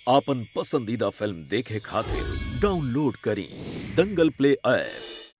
आपन पसंदीदा फिल्म देखे खातिर डाउनलोड करी दंगल प्ले ऐप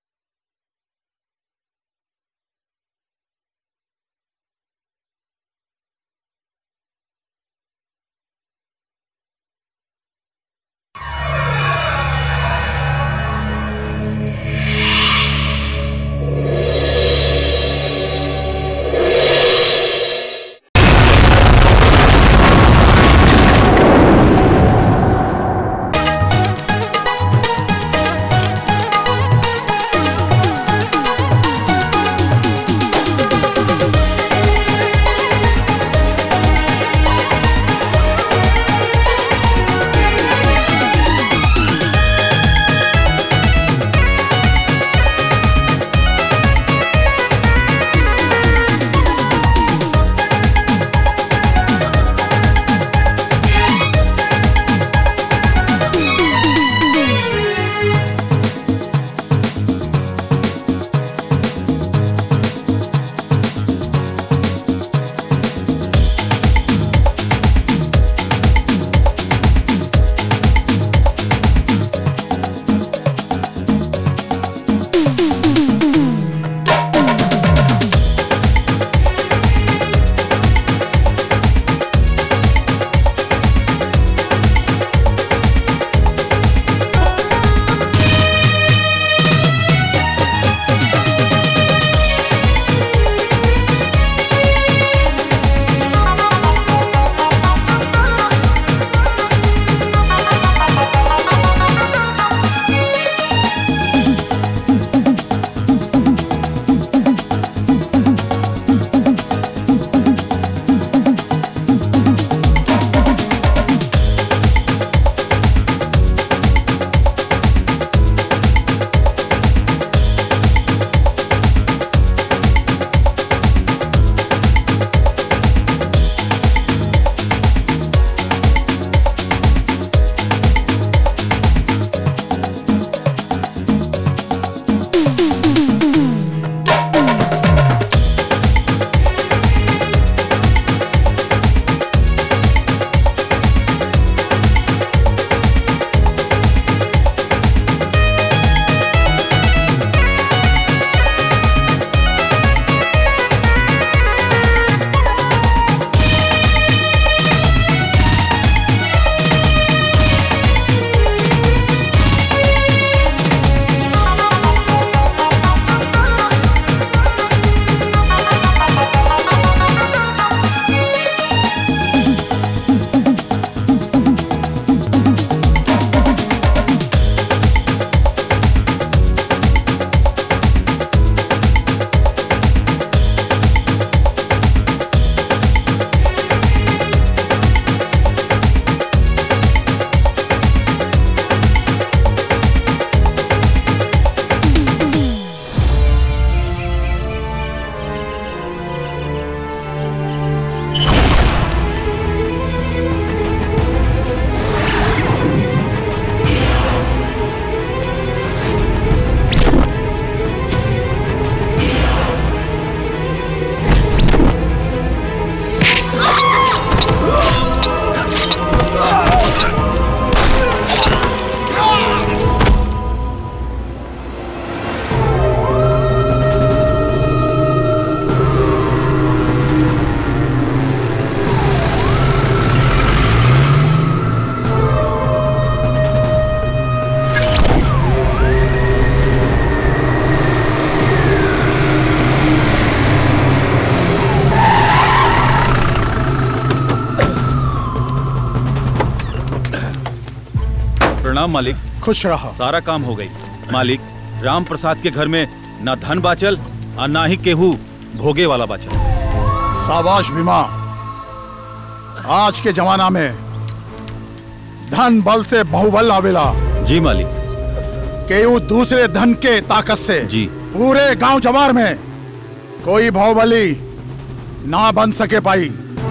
प्रणाम मालिक खुश रहा सारा काम हो गई मालिक राम प्रसाद के घर में ना धन बाचल और ना ही केहू भोगे वाला बाचल साबाश भीमा आज के जमाना में धन बल से बहुबल आवेला जी मालिक केहू दूसरे धन के ताकत से जी पूरे गांव जवार में कोई बहुबली ना बन सके पाई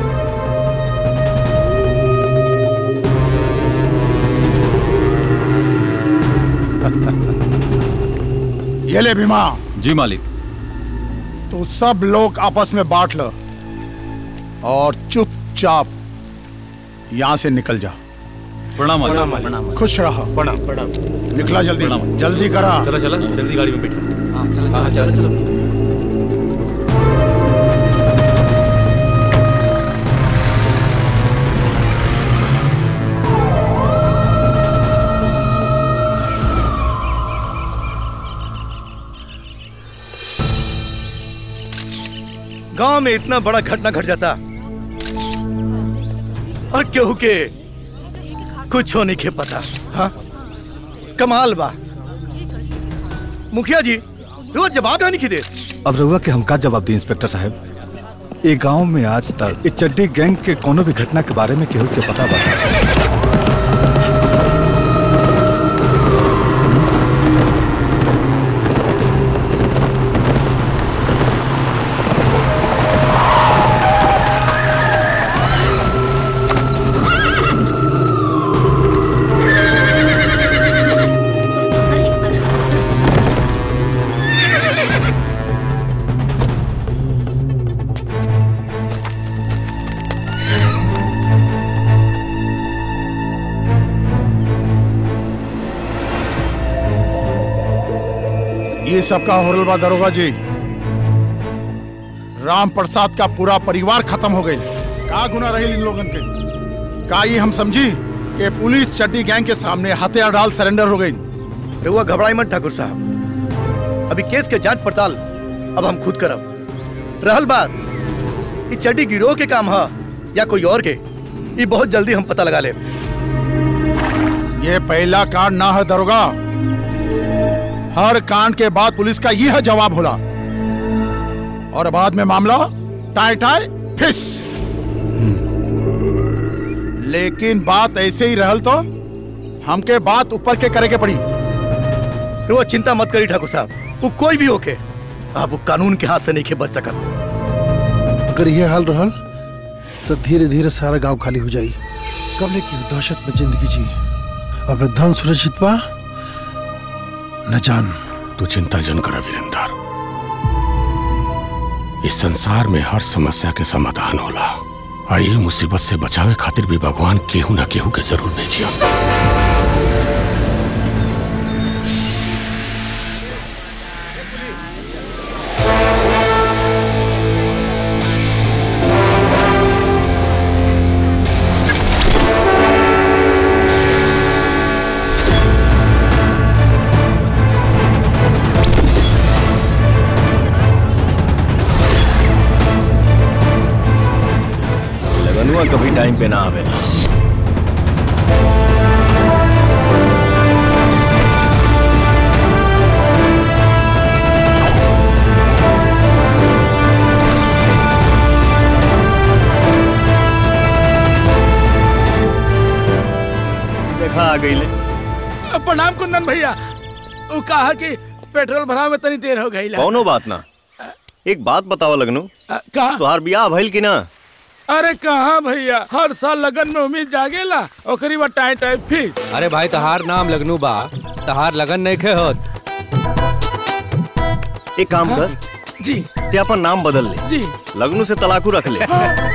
ये ले भीमा जी मालिक तू सब लोग आपस में बांट लो और चुपचाप यहां से निकल जा प्रणाम मालिक खुश रहो प्रणाम प्रणाम निकला जल्दी जल्दी करा चलो चलो जल्दी गाड़ी में बैठो हाँ चलो चलो गांव में इतना बड़ा घटना घट जाता और केहू के कुछ नहीं के पता हाँ कमाल बा मुखिया जी रोज जवाब नहीं दे अब रहुआ के हम का जवाब दी इंस्पेक्टर साहब ये गांव में आज तक इस चड्डी गैंग के कोनो भी घटना के बारे में केहू के पता बा ये सबका होरल बा दरोगा जी राम प्रसाद का पूरा परिवार खत्म हो गई का गुना रही इन लोगन के का ये हम समझी कि पुलिस चड्डी गैंग के सामने हथियार डाल सरेंडर हो गई रहुआ घबराई मत ठाकुर साहब अभी केस के जांच पड़ताल अब हम खुद करब रहल बात ये चड्डी गिरोह के काम है या कोई और के ये बहुत जल्दी हम पता लगा ले ये पहला कांड ना है दरोगा हर कांड के बाद पुलिस का यह जवाब होला और बाद में मामला टाई टाई फिस लेकिन बात ऐसे ही रहल तो हमके बात ऊपर के करे के पड़ी रहुआ चिंता मत करी ठाकुर साहब वो कोई भी होके आप वो कानून के हाथ से नहीं के बच सकत अगर ये हाल रहल तो धीरे धीरे सारा गांव खाली हो जाई कबले की दहशत में जिंदगी जी और न धन सुरक्षित बा न जान तू चिंता जन करा वीरेंद्र इस संसार में हर समस्या के समाधान होला आ ये मुसीबत से बचावे खातिर भी भगवान केहू ना केहू के जरूर भेजिया लगनुआ कभी टाइम पे ना आवेला देखा आ गई ले प्रणाम कुंदन भैया वो कहा कि पेट्रोल भरा में तनी देर हो गई कौनो बात ना एक बात बताओ लगनू कहा तुहार बियाह भइल कि ना अरे कहाँ भैया हर साल लगन में उम्मीद जागेला ओकरी बाद टाइम टाइम फीस अरे भाई तहार नाम लगनू बा तहार लगन नहीं खे होत एक काम कर जी ते अपन नाम बदल ले जी लगनू से तलाकू रख ले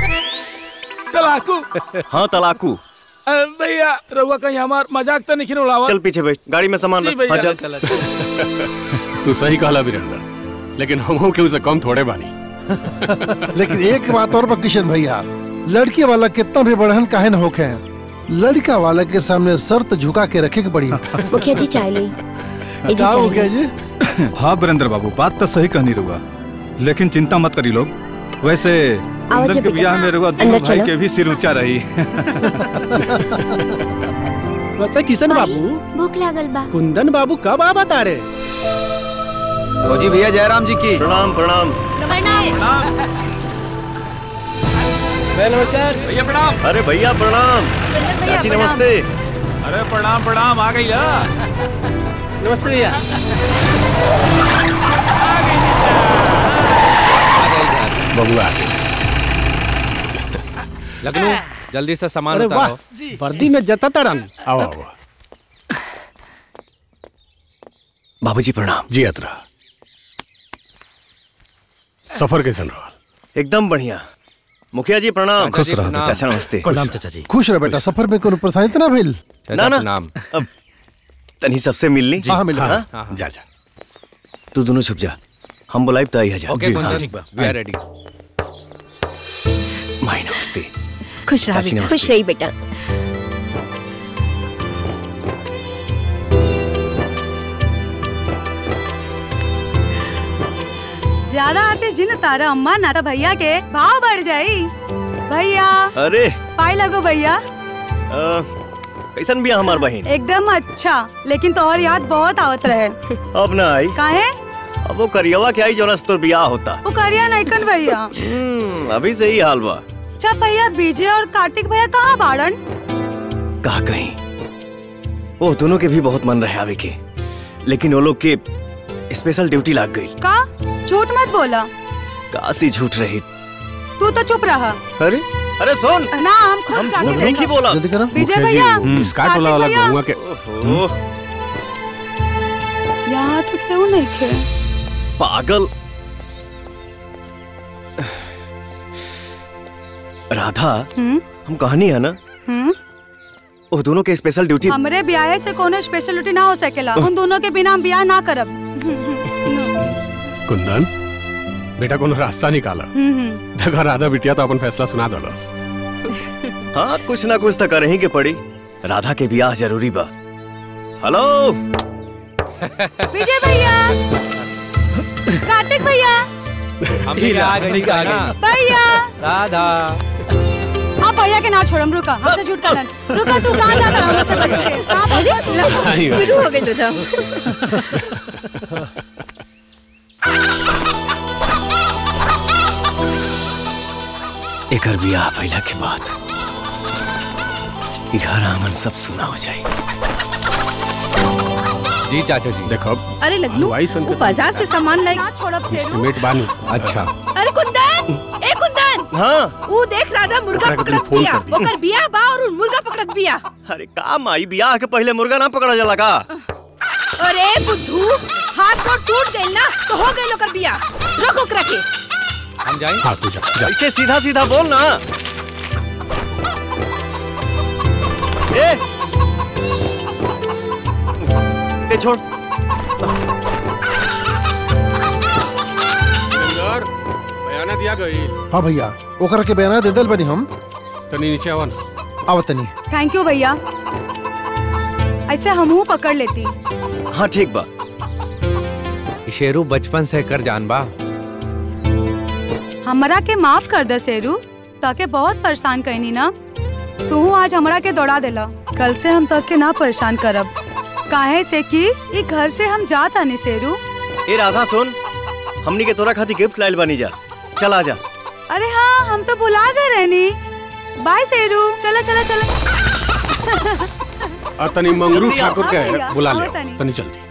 तलाकू हाँ तलाकू अ, भैया रहुआ कहीं हमार मजाक तो नहीं उड़ावा चल पीछे बैठ गाड़ी में सामान जी रख हाँ भैया चल तू सही कहला वीरेंद्र लेकिन हम के उसे कम थोड़े बानी लेकिन एक बात और बा किशन भैया लड़की वाला कितना भी बढ़हन काहे न होखे लड़का वाला के सामने शर्त झुका के रखे के पड़ी मुखिया जी चाय ली ए जी का हो चाय गया ली। जी हाँ वीरेंद्र बाबू बात तो सही कहनी रहुआ लेकिन चिंता मत करी लोग वैसे कुंदन के बेटा। ब्याह में रहुआ अंदर दोनों भाई चलो। के भी सिर ऊंचा रही वैसे किशन बाबू भूख लागल बा कुंदन बाबू कब आ बता रे फौजी भैया जयराम जी की प्रणाम प्रणाम नमस्कार भैया प्रणाम अरे भैया प्रणाम चाची नमस्ते अरे प्रणाम प्रणाम आ गई ला नमस्ते भैया बबुआ लगनू जल्दी से सामान अरे वाह उतारो वर्दी में जता तड़न आओ आओ बाबूजी प्रणाम जी अतरा सफर कैसन रहा एकदम बढ़िया मुखिया जी प्रणाम खुश रहो बेटा। चाचा नमस्ते प्रणाम चाचा जी खुश रहो बेटा सफर में कोनो परेशानी तो ना भइल ना ना अब तनी सबसे मिलनी हाँ, मिल हाँ, हाँ? जा जा तू दोनों छुप जा हम बुलाई तो आई हजार ओके कुंदन वी आर रेडी माई नमस्ते खुश रहा चाची बेटा नमस्ते। खुश रही बेटा ज्यादा आते जिन तारा अम्मा ना तो भैया के भाव बढ़ जाई भैया अरे पाई लगो भैया अ, कैसन बिया हमार बहन एकदम अच्छा लेकिन तोहर याद बहुत आवत रहे अब ना आई काहे अब वो करियवा के आई जोना से तोर बियाह होता वो करिया नैकन भैया हम्म, अभी से ही हाल बा अच्छा भैया बीजे और कार्तिक भैया कहाँ बाड़न कहा कहीं वो दोनों के भी बहुत मन रहे आवे के लेकिन वो लोग के स्पेशल ड्यूटी लग गई का झूठ मत बोला काशी झूठ रही तू तो चुप रहा अरे अरे सुन ना हम खुद हम जाके झूठ नहीं की देखब। बोला जल्दी करो विजय भैया स्कार्ट वाला वाला कार्तिक भैया, गहुआ के ओहो, यहाँ तो क्यों नहीं खे पागल राधा हम्म हम कहानी है ना हम्म वो दोनों के स्पेशल ड्यूटी हमरे ब्याह से कोनो स्पेशलिटी ना हो सकेला उन दोनों के बिना हम ब्याह ना करब कुंदन बेटा कोनो रास्ता निकाला हम्म, देखा राधा बिटिया तो अपन फैसला सुना दलस हाँ कुछ ना कुछ तो कर ही के पड़ी राधा के ब्याह जरूरी बा हेलो विजय भैया कार्तिक भैया हम भी आ गए आ गए भैया राधा आप भैया के ना छोड़म रुका हमसे झूठ करन रुका तू कहाँ जा रहा हमसे बच के कहाँ भैया शुरू हो गई तो एकर ब्याह भइला के बाद ई घर आंगन सब सुना हो जाए जी चाचा जी देखो अरे लगलू हलवाई सन वो बाजार से सामान लाई ना छोड़ब से एस्टिमेट बानी अच्छा अरे कुंदन ए कुंदन हाँ वो देख राधा मुर्गा ओकरा के पकड़त फोन बिया कर दी। ओकर बिया बा और उन मुर्गा पकड़त बिया अरे का माई ब्याह के पहले मुर्गा ना पकड़ा जाला का अरे बुद्धू हाथ तो टूट गइल ना तो हो गइल ओकर बिया रोक ओकरा के हम जाएं हाँ तू जा जा ऐसे सीधा सीधा बोल ना ए ए छोड़ बयाना दिया गई हाँ भैया ओकरा के बयाना दे दल बनी हम तनी नीचे आवा ना आवतनी थैंक यू भैया ऐसे हमहू पकड़ लेती हाँ ठीक बा शेरू बचपन से कर जान बा हमरा के माफ कर दे सेरू ताके बहुत परेशान करनी ना तू आज हमरा के दौड़ा देला कल से हम तक के ना परेशान करब काहे से कि ई घर से हम जात आनी सेरू ए राधा सुन हमनी के तोरा खातिर गिफ्ट लाइल बानी जा चल आ जा अरे हाँ हम तो भुला गए रहनी बाय सेरू चला चला चला और तनी मंगरू जल्दी आओ। ठाकुर हाँ भैया, के बुला आओ ले तनी। तनी जल्दी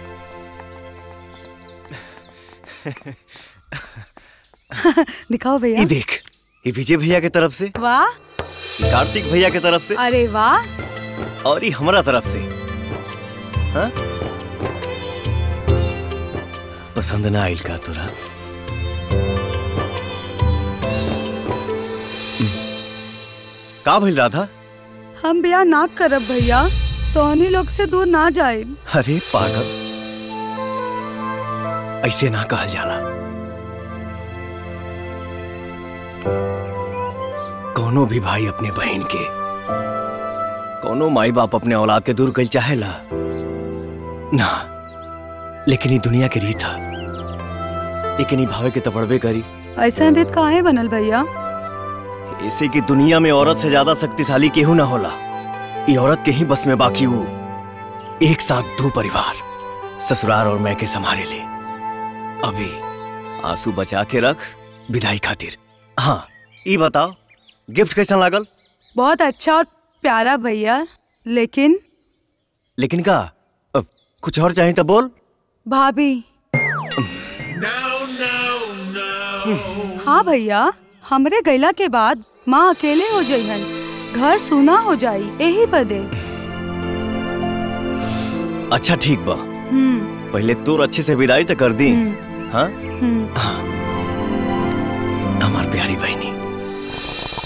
दिखाओ भैया ये देख ये विजय भैया के तरफ से वाह ये कार्तिक भैया के तरफ से अरे वाह और ये हमरा तरफ से हाँ? पसंद ना आइल का तोरा हम्म। का भइल राधा हम ब्याह ना करब भैया तो लोग से दूर ना जाए अरे पागल ऐसे ना कहल जाला कोनो भी भाई अपने बहन के कोनो माई बाप अपने औलाद के दूर कल चाहेला ना लेकिन ये दुनिया के रीत है लेकिन ये भावे के तपड़बे करी ऐसा रीत काहे बनल भैया ऐसे की दुनिया में औरत से ज्यादा शक्तिशाली केहू ना होला ये औरत के ही बस में बाकी वो एक साथ दो परिवार ससुराल और मैं के संभाले ले अभी आंसू बचा के रख विदाई खातिर हाँ ये बताओ गिफ्ट कैसा लागल बहुत अच्छा और प्यारा भैया लेकिन लेकिन का अब कुछ और चाहे तो बोल भाभी हाँ भैया हमरे गैला के बाद माँ अकेले हो जाइहन घर सूना हो जाई यही बदे अच्छा ठीक बा हम्म पहले तोर अच्छे से विदाई तो कर दी हाँ हम्म हमार प्यारी बहनी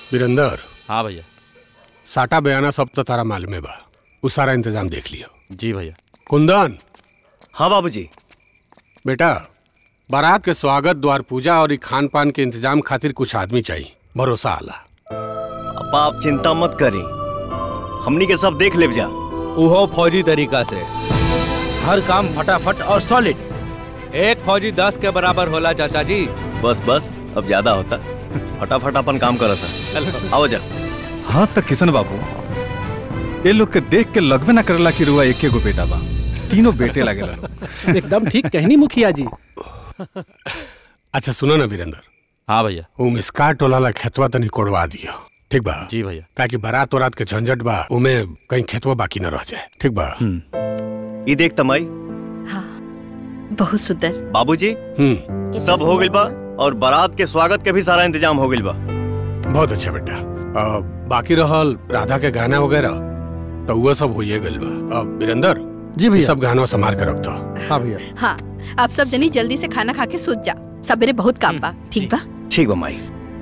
वीरेंद्र हाँ भैया साटा बयाना सब तो तारा मालूम बा उ सारा इंतजाम देख लियो जी भैया कुंदन हाँ बाबूजी बेटा बारात के स्वागत द्वार पूजा और ई खान पान के इंतजाम खातिर कुछ आदमी चाहिए भरोसा आला पापा आप चिंता मत करी हमनी के सब देख लेब जा उहो फौजी तरीका से हर काम फटाफट और सॉलिड एक फौजी दस के बराबर होला चाचा जी बस बस अब ज्यादा होता फटाफट अपन काम करो सर आओ जा हाँ तक किशन बाबू ये लोग के देख के लगबे ना करेला कि रुआ एके गो बेटा बा तीनों बेटे लागेला एकदम ठीक कहनी मुखिया जी अच्छा सुनो ना वीरेंद्र हाँ भैया उ मिसका टोला ला खेतवा तनी कोड़वा दियो ठीक बा जी भैया ताकि बारात वरात के झंझट बा उमे कहीं खेतवा बाकी न रह जाए ठीक बा ये देख तमाई बहुत सुंदर बाबूजी हम्म सब हो गइल बा और बारात के स्वागत के भी सारा इंतजाम हो गइल बा बहुत अच्छा बेटा अ, बाकी रहल राधा के गाना वगैरह तो वो सब होइए गइल बा अब वीरेंद्र जी भैया। ये सब गाना संभाल के रख दो हाँ भैया हाँ आप सब जनी जल्दी से खाना खा के सूत जा सवेरे बहुत काम बा ठीक बा ठीक बा माई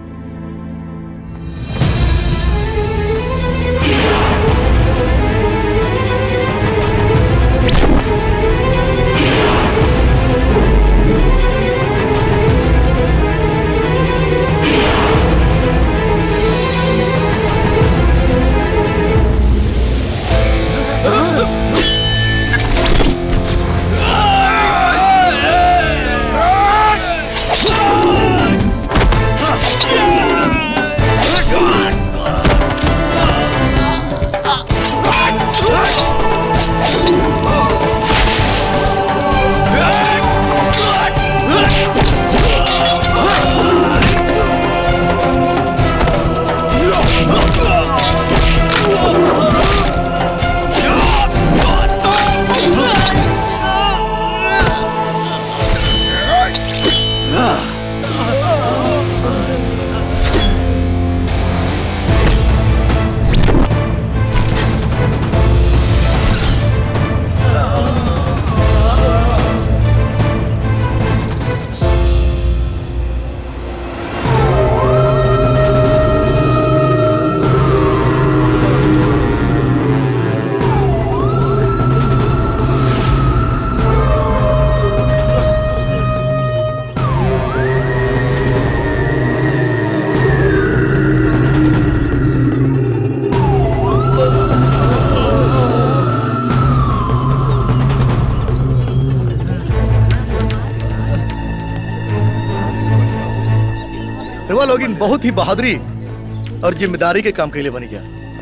रुआ लोग इन बहुत ही बहादुरी और जिम्मेदारी के काम के लिए बनी जा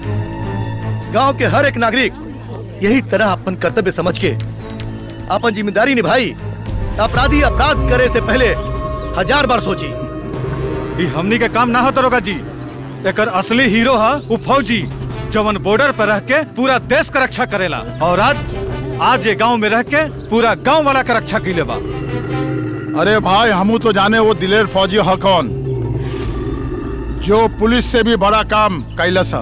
गांव के हर एक नागरिक यही तरह अपन कर्तव्य समझ के अपन जिम्मेदारी निभाई अपराधी अपराध करे से पहले हजार बार सोची ई हमनी के काम ना हो दरोगा जी एकर असली हीरो है वो फौजी जवन बॉर्डर पर रह के पूरा देश का रक्षा करेला और आज आज ये गांव में रह के पूरा गांव वाला का रक्षा की बा अरे भाई हमू तो जाने वो दिलेर फौजी ह कौन जो पुलिस से भी बड़ा काम कैलस है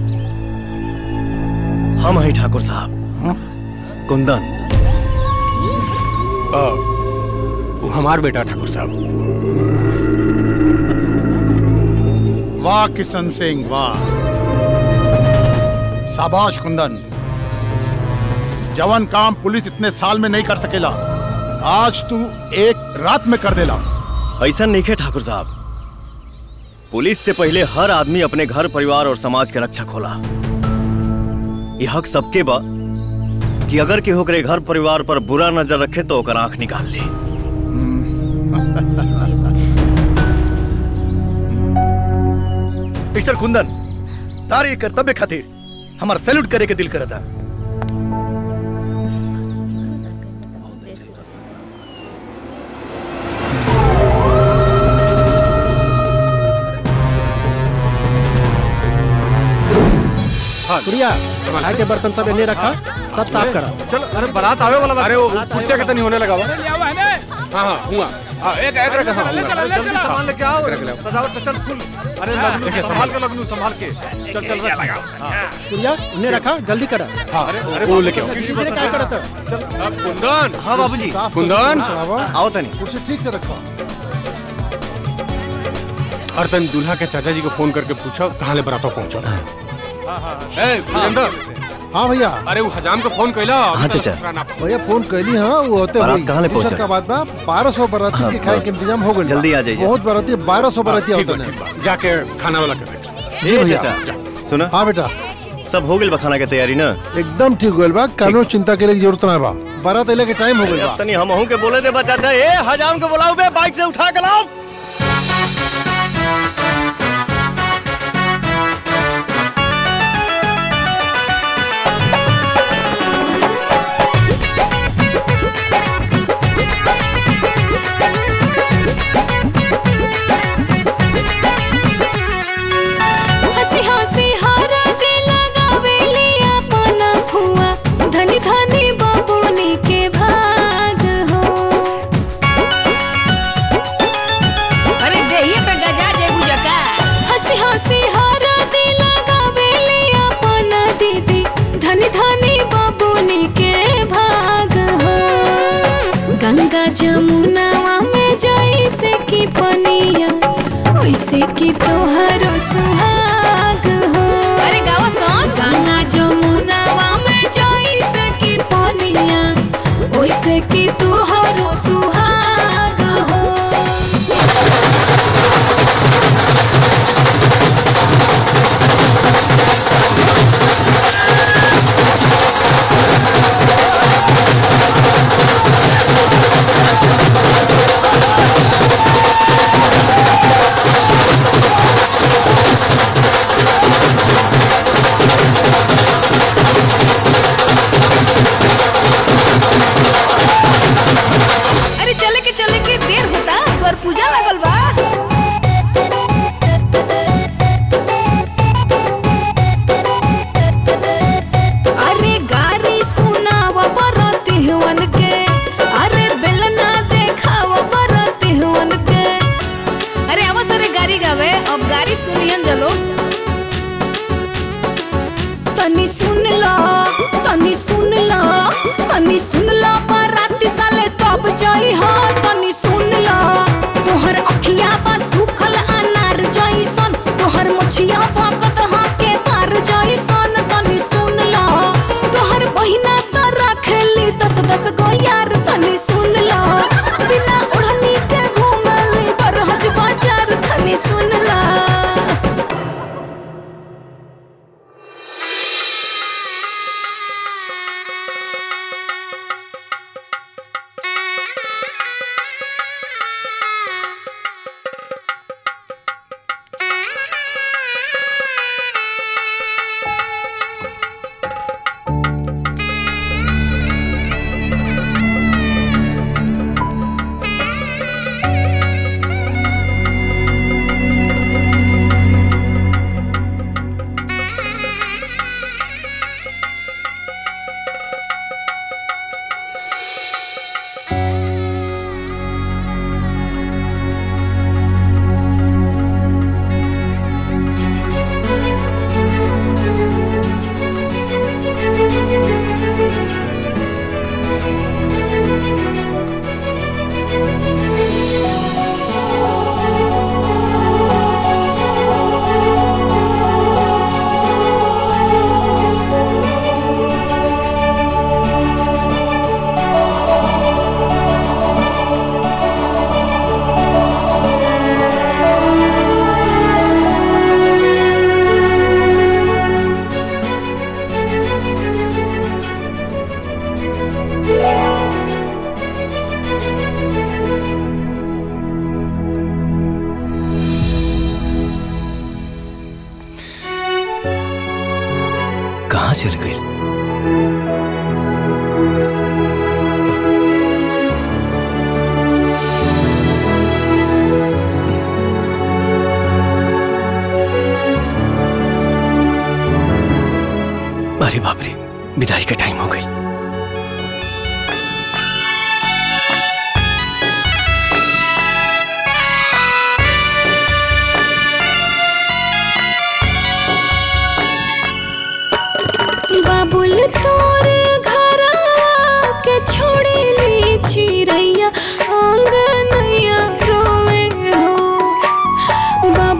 हम हैं ठाकुर साहब कुंदन अ, वो हमार बेटा ठाकुर साहब वाह किशन सिंह वाह शाबाश कुंदन जवन काम पुलिस इतने साल में नहीं कर सकेला आज तू एक रात में कर देला ऐसा नहीं है ठाकुर साहब पुलिस से पहले हर आदमी अपने घर परिवार और समाज के रक्षक होला यह हक सबके बा कि अगर केहू करे घर परिवार पर बुरा नजर रखे तो ओकर आंख निकाल ले मिस्टर कुंदन तार ये कर्तव्य खातिर हमार सैल्यूट करे के दिल करता सूर्या चाय के बर्तन सब इन्हें रखा सब साफ करा चलो अरे बारात आवे वाला अरे वो कुर्सिया के तनी होने लगा बा ले आवा है ने हाँ हाँ हुआ हाँ, एक एक रखा हाँ, ले हुआ। चला ले जल्दी चला सामान लेके आओ सजावट तो चल फुल अरे लगनू संभाल के लगनू संभाल के चल चल रख सूर्या उन्हें रखा जल्दी करा हाँ अरे वो लेके आओ। धीरे क्या करता कुंदन हाँ बाबूजी कुंदन आओ तनी कुर्सी ठीक से रखो और तन दूल्हा के चाचा जी को फोन करके पूछो कहाँ ले बरातो पहुँचो ए वीरेंद्र हाँ भैया अरे वो हजाम को फोन कैला हाँ, चाचा। भैया फोन कैली हाँ वो होते बारात हुई कहाँ ले दूसरा पहुंचा? का बात बा बारह सौ बराती हाँ, के खाए के इंतजाम हो गए जल्दी आ जाइए। बहुत बराती बारह सौ बराती ठीक होते बा, हैं ठीक बा। जाके खाना वाला कर दे ए भैया। चाचा सुना हाँ बेटा सब हो गइल बा खाना के तैयारी ना एकदम ठीक होल बा कानो चिंता करे की जरूरत ना बा बारात अले के टाइम हो गइल बा अब तनी हमहू के बोले दे बा चाचा ए हजाम को बुलाओ बे बाइक से उठा के लाओ हंसी हंसी हारा के लगावेली अपन फुआ धनी धनी बबुनी के भाग हो अरे देहिए पे गजा जेबू जका हंसी हंसी हारा के लगावेली अपन दीदी धनी धनी बबुनी के भाग हो गंगा जमुनावा में जैसे की पनिया वैसे की तोहरो सुहाग हो अरे गाओ सन गंगा जमुनावा में जैसे की पनिया वैसे की तोहरो सुहाग हो अरे चले के चले के देर होता तोर पूजा लगल बा अरे गारी सुनाव बरती हुवन के अरे बेलना देखाव बरती हुवन के अरे अब सरे गाड़ी गावे अब गाड़ी सुनियन जलो तनी सुन ला तनी सुन ला तनी सुन ला बाराती साले तब जाई हा तनी सुन ला तोहर अखिया बा सुखल अनार जैसन तोहर मुछिया फाकत हा के मार जैसन तनी सुन ला तोहर बहिना त रखेली दस दस गो यार तनी सुन ला बिना ओढ़नी के घूमली बरहज बाजार तनी सुन ला कहाँ चल गई अरे बाप रे विदाई का टाइम हो गई बाबुल तोर घर के छोड़ी ली चिड़ैया आंगनैया रोवे हो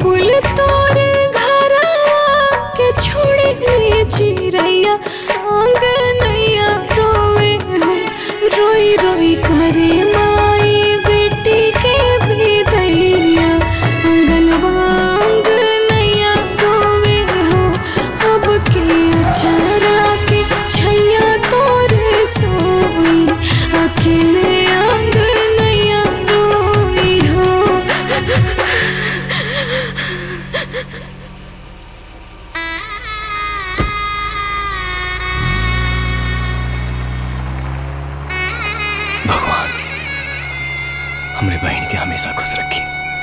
हमरे बहन के हमेशा खुश रखी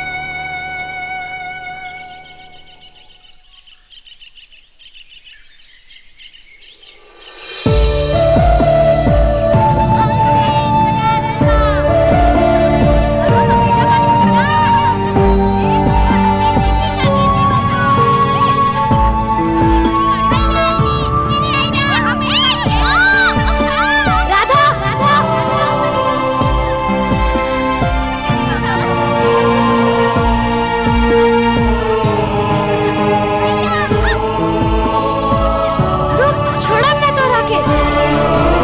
राधा राधा रुक छोड़ा ना तो राके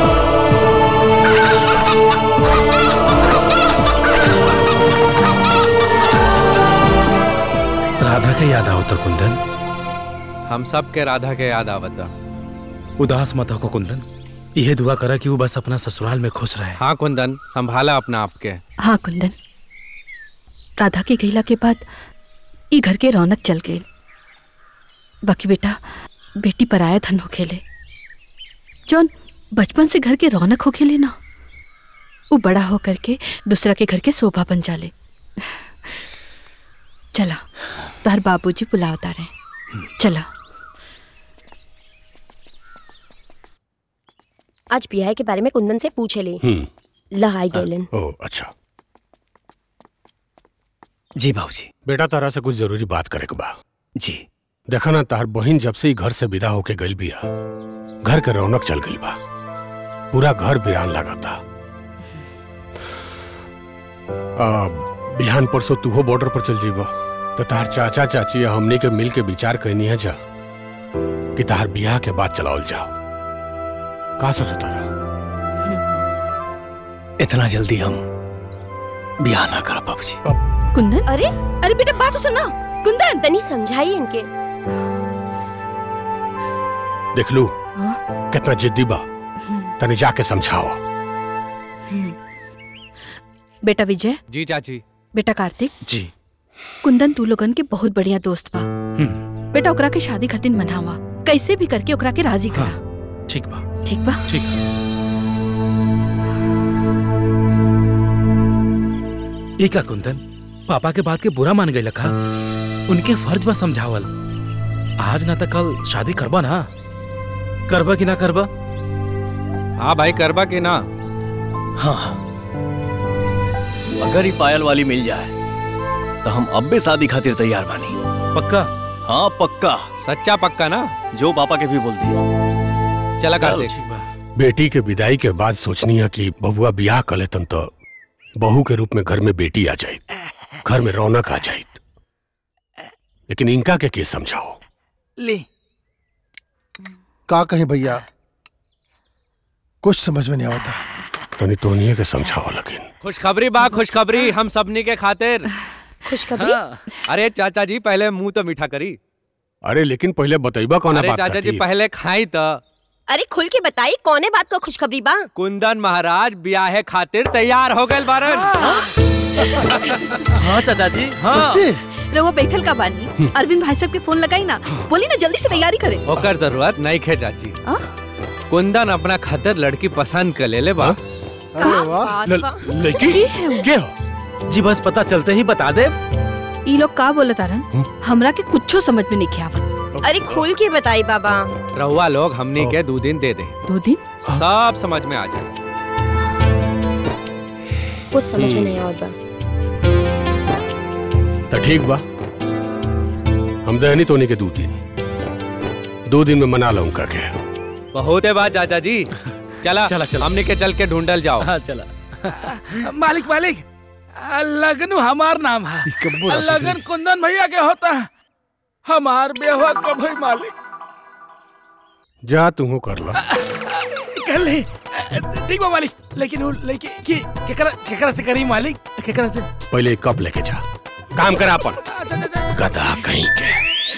राधा के याद आओ तो कुंदन हम सब के राधा के याद आवता उदास मत हो कुंदन यह दुआ करा कि वो बस अपना ससुराल में खुश रहे हाँ कुंदन संभाला अपना आपके हाँ कुंदन राधा के गईला के बाद ई घर के रौनक चल गई बाकी बेटा बेटी पराया धन हो खेले जौन बचपन से घर के रौनक हो खेले ना वो बड़ा हो करके दूसरा के घर के शोभा बन जाले चला तोहर बाबूजी बुलावता रहे चला आज बियाह के बारे में कुंदन से पूछे ली हम्म लहाई गैलन ओ अच्छा जी बाबूजी बेटा तारा से कुछ जरूरी बात करे के बा जी देखा ना तार बहिन जब से ही घर से विदा होके गई बिया घर के रौनक चल गई बा पूरा घर वीरान लागता आ, बिहान परसों तूहो बॉर्डर पर चल जीबो तो तार चाचा चाची या हमनी के मिल के विचार कहनी है जा कि तार बियाह के बाद चलाओल जाओ का सोचो तारा इतना जल्दी हम बियाह ना कर बाबूजी कुंदन अरे अरे बेटा बात तो सुना कुंदन तनी समझाइए इनके देख लू कितना जिद्दी बा तनी जाके समझाओ बेटा विजय जी चाची बेटा कार्तिक जी कुंदन तू लोगन के बहुत बढ़िया दोस्त बा बेटा ओकरा के शादी खातिर मनावा कैसे भी करके ओकरा के राजी करा ठीक बा ठीक बा ठीक ये का कुंदन पापा के बात के बुरा मान गई लखा उनके फर्ज बा समझावल आज ना तो कल शादी करबा ना करबा कि ना करबा हाँ भाई करबा कि ना हाँ अगर ही पायल वाली मिल जाए तो हम अब भी शादी खातिर तैयार बानी पक्का हाँ पक्का सच्चा पक्का ना जो पापा के भी बोल दिए चला कर दे बेटी के विदाई के बाद सोचनी है कि बबुआ बियाह कर लेतन तो बहू के रूप में घर में बेटी आ जाए घर में रौनक आ जाए लेकिन इनका के के समझाओ ले का कहे भैया कुछ समझ में नहीं आवता तनी तोनिए के समझाओ लेकिन खुशखबरी बा खुशखबरी हम सबनी के खातिर खुशखबरी अरे चाचा जी पहले मुंह तो मीठा करी अरे लेकिन पहले बतैबा कौन अरे बात चाचा जी खातिर? पहले खाई तो अरे खुल के बताई कौने बात को खुशखबरी बा कुंदन महाराज ब्याहे खातिर तैयार हो गए बारन हाँ चाचा जी हाँ रवो बैठल का बानी अरविंद भाई साहब के फोन लगाई ना बोली ना जल्दी से तैयारी करे ओकर जरूरत नहीं खे चाची कुंदन अपना खातिर लड़की पसंद कर ले ले बा लड़की के जी बस पता चलते ही बता दे ई लोग का बोले तारन हमरा के कुछो समझ में नहीं आवत अरे खुल के बताई बाबा रहुआ लोग हमनी के दो दिन दे दे दो दिन सब समझ में आ जाए कुछ समझ में नहीं आवत बा तो ठीक बा हम दहनी तोनी के दो दिन दो दिन में मना लो उनका के बहुत है बात चाचा जी चला चला, चला। हमने के चल के ढूंढल जाओ हाँ चला मालिक मालिक लगन हमार नाम है कब्बो ना लगन कुंदन भैया के होता है हमार बेहुआ कब है मालिक जा तू कर लो कर ले ठीक बा मालिक लेकिन वो लेके की केकरा केकरा से करी मालिक केकरा से पहले एक कप लेके जा काम करा अपन गधा कहीं के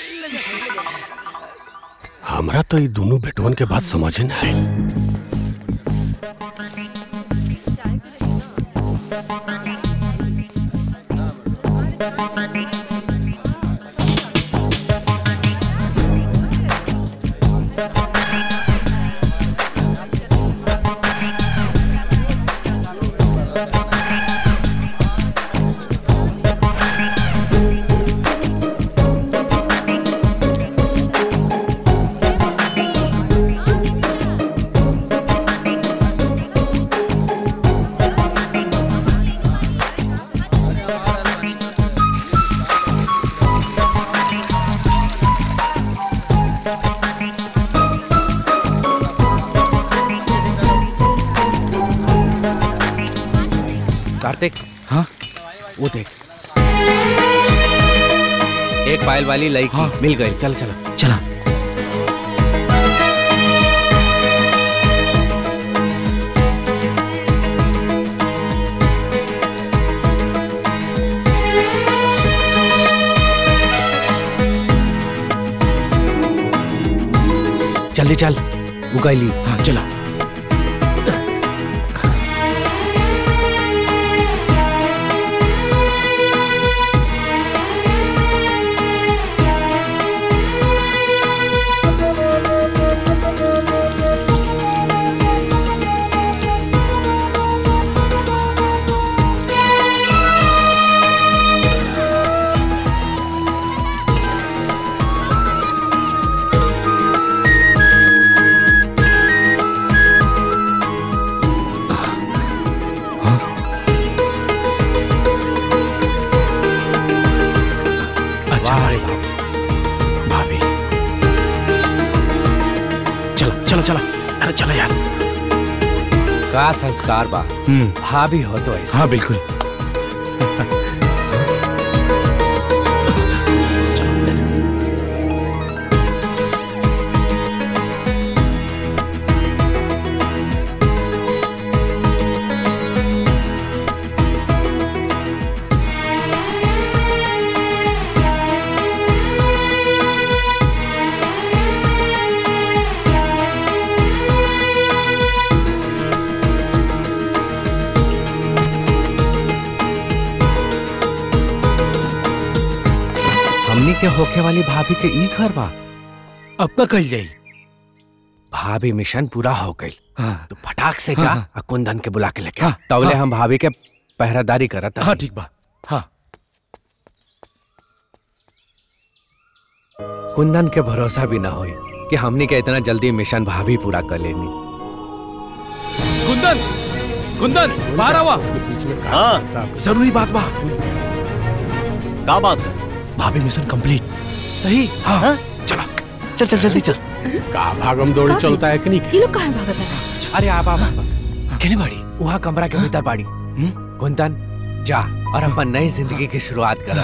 हमरा तो ये दोनों बेटवन के बात समझे ना है कार्तिक हाँ वो देख एक पायल वाली लड़की मिल गई चल चलो चला जल्दी चल उगाइली हाँ चला अच्छा भाई भाभी चलो चलो चलो अरे चलो यार का संस्कार बा हम्म भाभी हो तो ऐसा हाँ बिल्कुल हमनी के होखे वाली भाभी के ई घर बा अब का कल जाई भाभी मिशन पूरा हो गई हाँ तो फटाक से जा हाँ, और कुंदन के बुला के लेके हाँ, आ। तबले हाँ। हम भाभी के पहरादारी करत हाँ ठीक बा हाँ कुंदन के भरोसा भी ना होई कि हमनी के इतना जल्दी मिशन भाभी पूरा कर लेनी कुंदन कुंदन बाहर आवा हाँ जरूरी बात बा का बात है भाभी मिशन कंप्लीट सही हाँ, हाँ? चला चल चल जल्दी चल का भागम दौड़ी चलता है कि नहीं ये लोग कहाँ भागत है अरे आप आप केने बाड़ी वहाँ कमरा के भीतर बाड़ी कुंदन जा और अपन नई जिंदगी की शुरुआत करा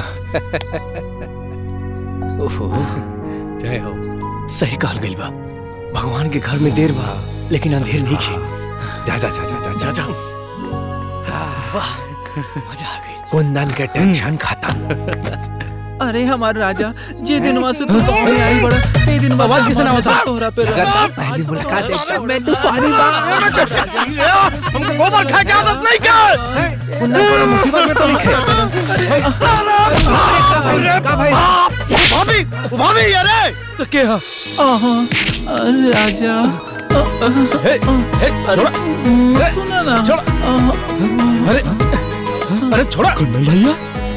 ओहो जय हो सही कहल गइल बा भगवान के घर में देर बा लेकिन अंधेर नहीं खे जा जा जा जा जा जा, जा। वाह मजा आ गई कुंदन के टेंशन खत्म अरे हमारे राजा जे दिन से तू गाँव में आई बड़ा ए दिन आवाज कैसे ना होता? तोहरा पे अगर पहली मुलाकात देखा मैं तूफानी हमको गोबर खा के आदत नहीं कर कुंदन थोड़ा मुसीबत में तो लिखे का भाई भाभी भाभी अरे तो के हाँ आहा, अरे राजा हे हे छोड़ा सुना ना छोड़ा अरे अरे छोड़ा कुंदन भैया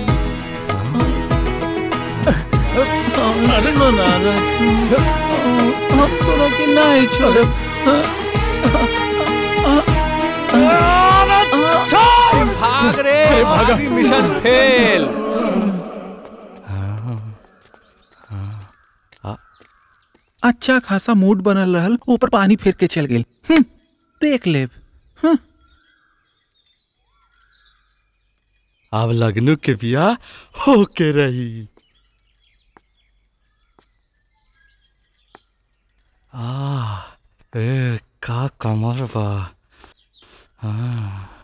सुनो ना राजू हम तोरा के नहीं छोड़े भाग रे भाभी मिशन फेल अच्छा खासा मूड बनल रहल ऊपर पानी फेर के चल गेल हम्म, देख लेब हम्म। अब लगनू के बिया होके रही आ ए का कमर बा हाँ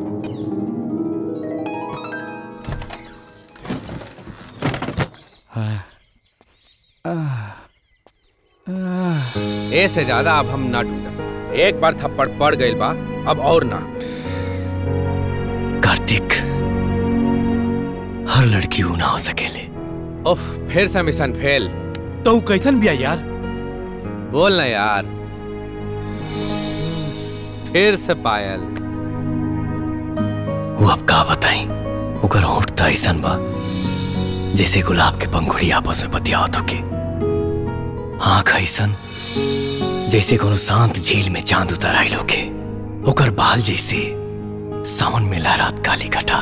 हाँ। ए से ज्यादा अब हम ना टूटम एक बार थप्पड़ पड़ गई बा अब और ना कार्तिक हर लड़की ऊ ना हो सकेले उफ फिर से मिशन फेल तो ऊ कैसन बिया यार बोल ना यार फिर से पायल वो अब का बताई ओकर होठ त ऐसन बा जैसे गुलाब के पंखुड़ी आपस में बतियावत होके आंख ऐसन जैसे कोनो शांत झील में चांद उतर आइल होके ओकर बाल जैसे सावन में लहरात काली घटा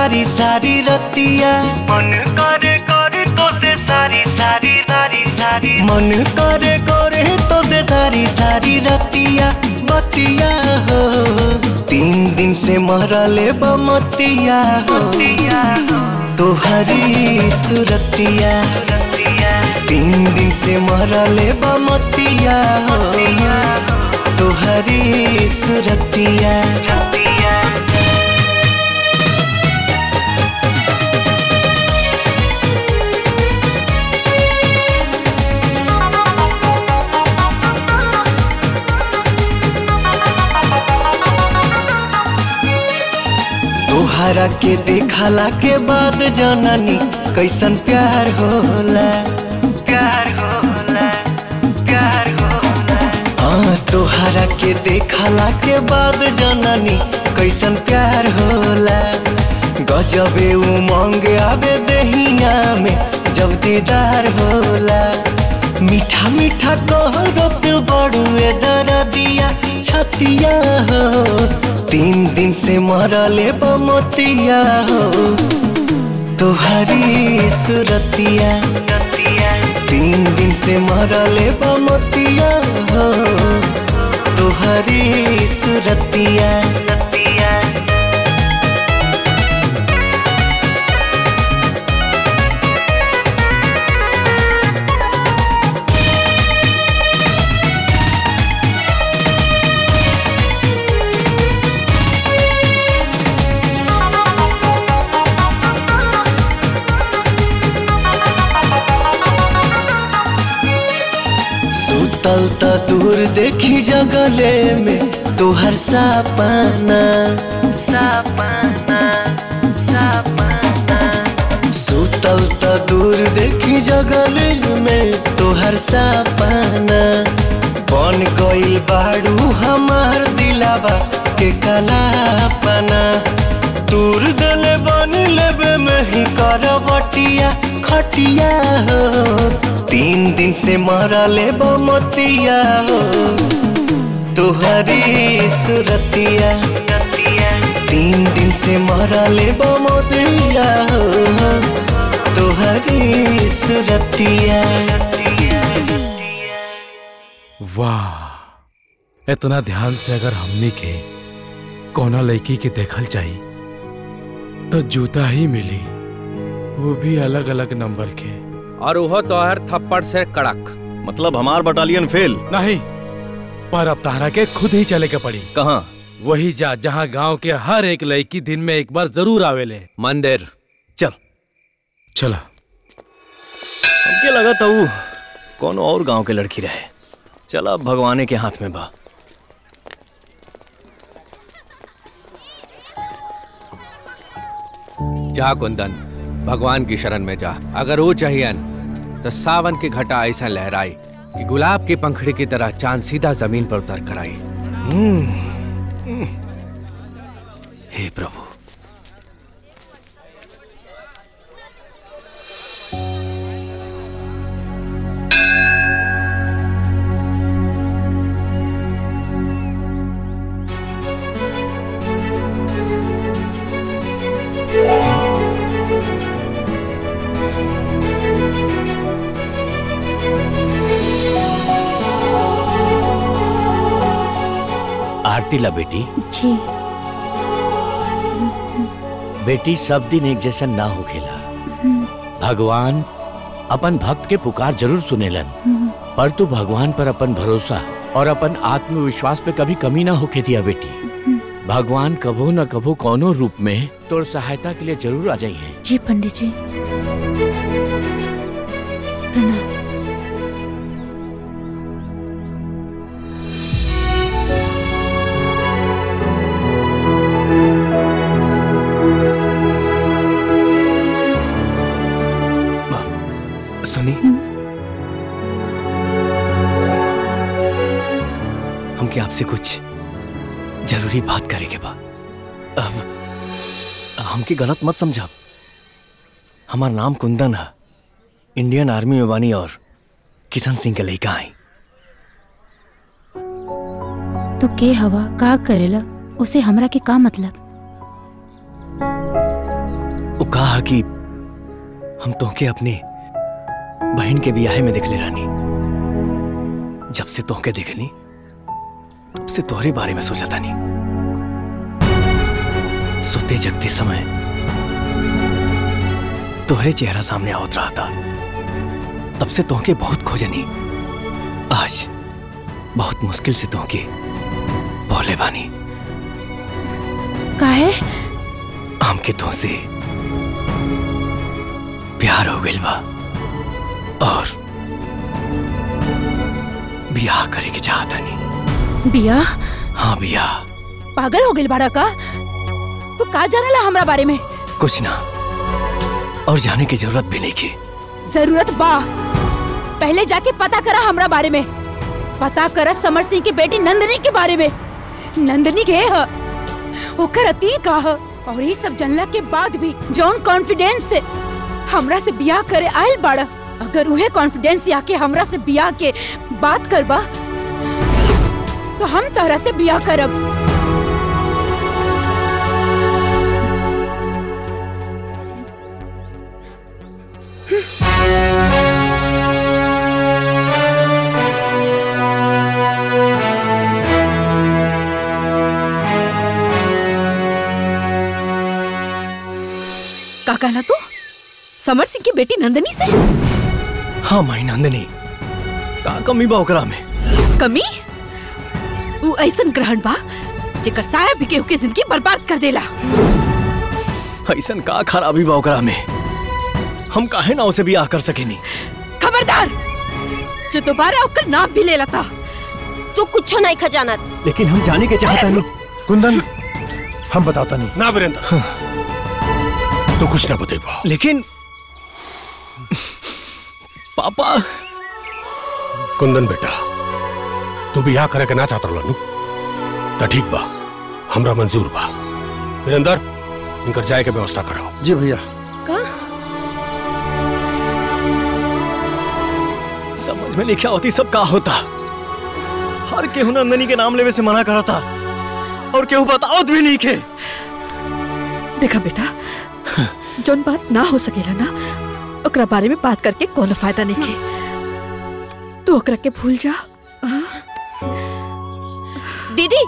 सारी सारी रतिया मन करे करे तो से सारी सारी सारी सारी मन करे करे तो से सारी सारी रतिया बतिया हो तीन दिन से मरले बमतिया हो तोहरी सुरतिया तीन दिन से मरले बमतिया हो तोहरी सुरतिया तोहरा के देखला के बाद जननी कैसन प्यार होला प्यार होला प्यार होला हाँ तोहरा के देखला के बाद जननी कैसन प्यार होला गजबे उमंग आवे दहिया में जब दीदार होला मीठा मीठा कहरत बड़ुए दरदिया छतिया हो तीन दिन से मरले बमतिया हो तोहरी सुरतिया तीन दिन से मरले बमतिया हो तोहरी सुरतिया सुतल त दूर देखी जगले में तोहर सपना सपना सपना सुतल त दूर देखी जगले में तोहर सपना बन गई बाड़ू हमार दिलावा के कलापना दूर दले बन लेबे में ही करवटिया खटिया हो तीन दिन से मरले बमतिया हो तोहरी सुरतिया तीन दिन से मरले बमतिया हो तोहरी सुरतिया वाह इतना ध्यान से अगर हमनी के कोना लड़की के देखल चाही तो जूता ही मिली वो भी अलग अलग नंबर के और वो तोहर थप्पड़ से कड़क मतलब हमार बटालियन फेल नहीं पर अब तारा के खुद ही चले के पड़ी कहाँ वही जा जहाँ गांव के हर एक लड़की दिन में एक बार जरूर आवेले मंदिर चल चला हमके लगा था वो कोनो और गांव के लड़की रहे चला भगवाने के हाथ में बा जा कुंदन भगवान की शरण में जा अगर वो चाहिए तो सावन की घटा ऐसा लहराई कि गुलाब की पंखड़ी की तरह चांद सीधा जमीन पर उतर कर आई हे प्रभु आरती ला बेटी जी बेटी सब दिन एक जैसा ना हो खेला भगवान अपन भक्त के पुकार जरूर सुनेलन पर तू भगवान पर अपन भरोसा और अपन आत्मविश्वास पे कभी कमी ना होके दिया बेटी भगवान कभो न कभो कोनो रूप में तोर सहायता के लिए जरूर आ जाइए जी पंडित जी प्रणाम सुनी हमके आपसे कुछ जरूरी बात करे के बा अब हमके गलत मत समझा हमार नाम कुंदन है इंडियन आर्मी में बानी और किशन सिंह के लड़का आई तो के हवा का करेला उसे हमरा के का मतलब कहा कि हम तोहके अपने बहन के बियाहे में देखले रानी जब से तोहके देखनी तब से तोहरे बारे में सोचा तानी सोते जगते समय तोहरे चेहरा सामने आवत रहा था तब से तोहके बहुत खोजनी आज बहुत मुश्किल से तोहके बोले बानी काहे हमके तो से प्यार हो गइल बा और बियाह करे के चाहता नहीं बिया हाँ बियाह पागल हो गइल बाड़ा का तू का जानेला हमरा बारे में कुछ ना और जाने की जरूरत भी नहीं की जरूरत बा पहले जाके पता करा हमरा बारे में पता करा समर सिंह की बेटी नंदनी के बारे में नंदनी के ह ओकर अतीत का ह और ये सब जानला के बाद भी जौन कॉन्फिडेंस से हमरा से बियाह करे आयल बाड़ा अगर उहे कॉन्फिडेंस आके हमरा से बियाह के बात करबा तो हम तहरा से बियाह करब का कहला तू समर सिंह की बेटी नंदनी से हाँ माई नंदनी का कमी बा ओकरा में कमी वो ऐसन ग्रहण बा जेकर साया भी केहू के जिंदगी बर्बाद कर देला ऐसन का खराबी बा ओकरा में हम काहे ना उसे बियाह कर सकेनी खबरदार जो दोबारा ओकर नाम भी ले लता तू कुछ नहीं खजाना लेकिन हम जाने के चाहता नहीं कुंदन हम बताता नहीं ना वीरेंद्र तो कुछ ना बतेबा लेकिन पापा कुंदन बेटा तू बियाह करे के ना चाहत रहलू त ठीक बा हमरा मंजूर बा वीरेंद्र इनकर जाए के व्यवस्था कराओ जी भैया समझ में नहीं क्या होती सब का होता हर केहू नंदनी के नाम लेवे से मना करा था और केहू बताओ भी नहीं के देखा बेटा जोन बात ना हो सकेला ना ओकरा बारे में बात करके कोनो फायदा नहीं के तू ओकरा के भूल जा हाँ? दीदी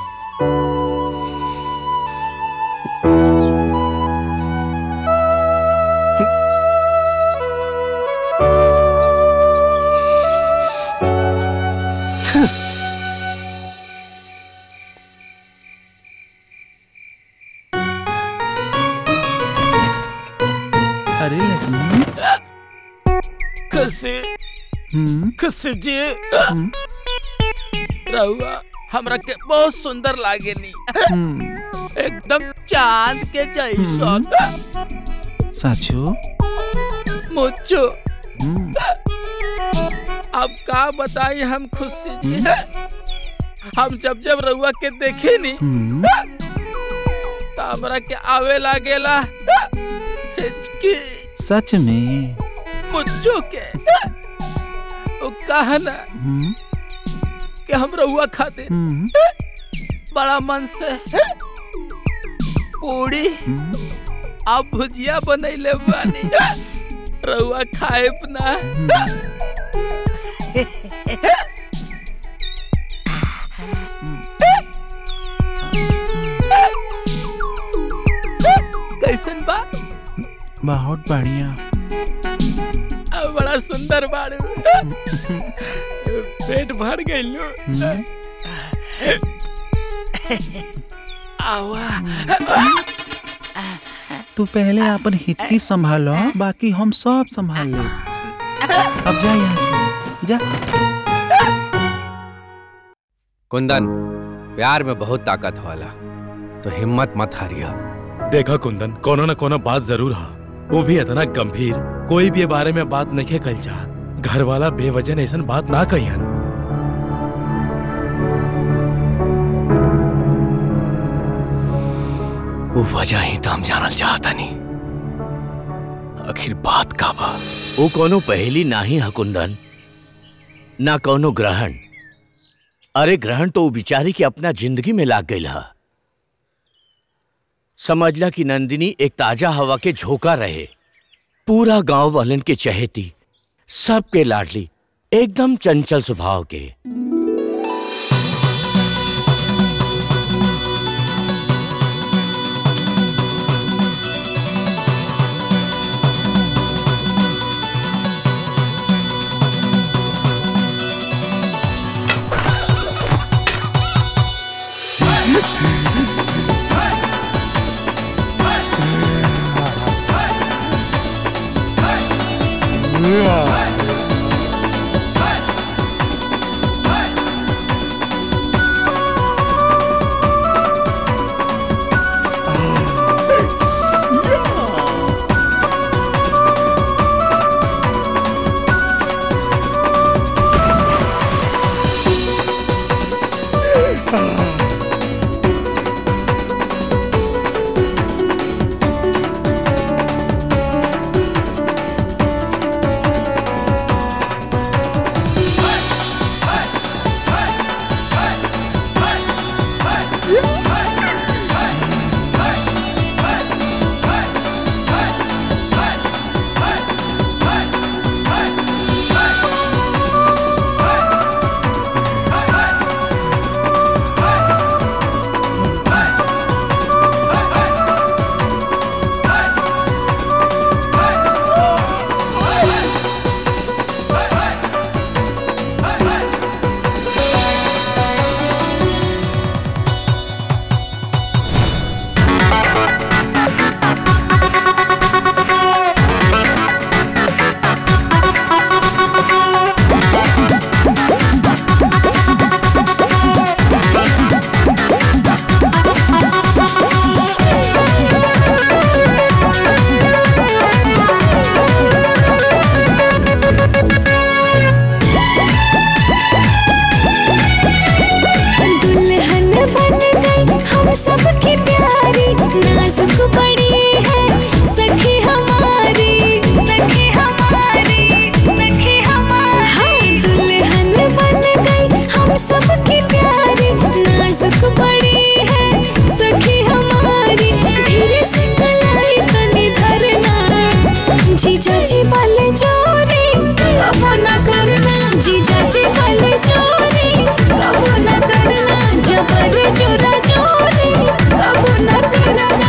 अरे लक्ष्मी खुशी खुशी जी रहुआ हमरा के बहुत सुंदर लागेनी एकदम चांद के जैसन साचो मुझो अब का बताई हम खुशी जी हम जब जब रहुआ के देखे नी तो हमरा के आवे लागेला हिचकी सच में मुझो के वो कहा ना हम्म, कि हम रहुआ खाते हम्म, बड़ा मन से पूरी आप भुजिया बनैले बानी रहुआ खाए ना कैसन बा बहुत बढ़िया अब बड़ा सुंदर बाड़ू पेट भर गइलो आवा तू पहले अपन हिचकी संभालो बाकी हम सब संभाल ले अब जा यहाँ से जा कुंदन प्यार में बहुत ताकत होला तो हिम्मत मत हारिया देखा कुंदन कोनो न कोनो बात जरूर हा वो भी इतना गंभीर कोई भी ये बारे में बात नहीं कल चाहत घर वाला बेवजह ऐसा बात ना कहियन वो वजह ही तो हम जानल चाहता नहीं आखिर बात का बा वो कोनो पहेली नाही है कुंदन ना कोनो ग्रहण अरे ग्रहण तो वो बिचारी के अपना जिंदगी में लाग गई है समझला कि नंदिनी एक ताजा हवा के झोंका रहे पूरा गांव वालन के चहेती सबके लाडली एकदम चंचल स्वभाव के दुल्हन बन गई हम सबकी प्यारी नाजुक बड़ी है सखी हमारी सखी हमारी सखी हमारी हाँ दुल्हन बन गई हम सबकी प्यारी नाजुक बड़ी है सखी हमारी धीरे से कलाई तनी धरना जीजा जी वाले चोरी कबो न करना जीजा जी वाले चोरी कबो न करना जबर जोरा जोरी कबो न करना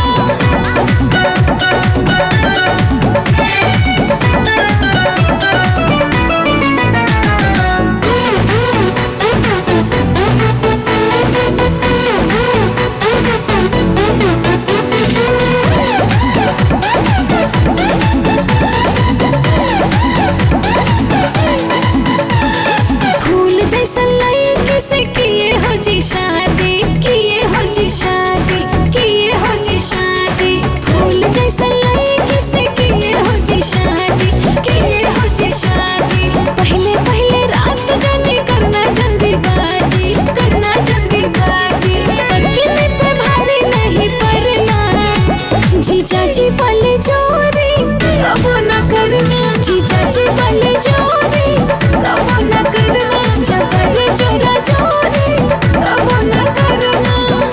फूल जैसा लड़की से किए हो जी शादी किए हो जी शादी किए हो जी शादी फूल जैसा लड़की से किए हो जी शादी किए हो जी शादी पहले पहले रात जाने करना जल्दी बाजी करना जल्दी बाजी पत्नी पे भारी नहीं पड़ना जीजा जी वाले चोरी कबो न करना जीजा जी वाले चोरी कबो न करना जबर चोरा चोरी कबो न करना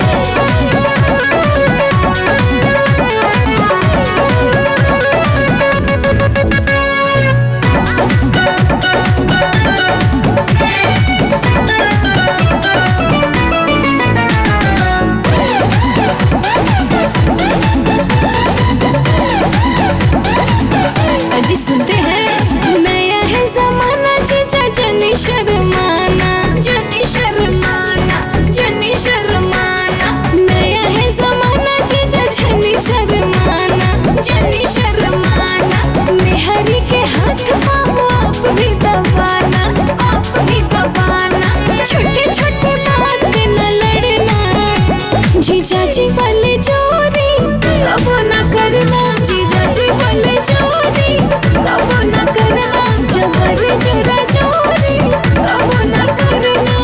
अजी सुनते हैं नया है जमाना जीजा जनी शर्माना जनी शर्माना जनी शर्माना नया है जमाना जीजा जनी शर्माना जनी शर्माना मेहरी के हाथ पाओ आप भी दबाना आप भी दबाना छोटे छोटे बात पे न लड़ना जीजा जी वाले चोरी कबो न करना जीजा जी वाले चोरी कबो न करना जबर जोरा चोरी कबो न करना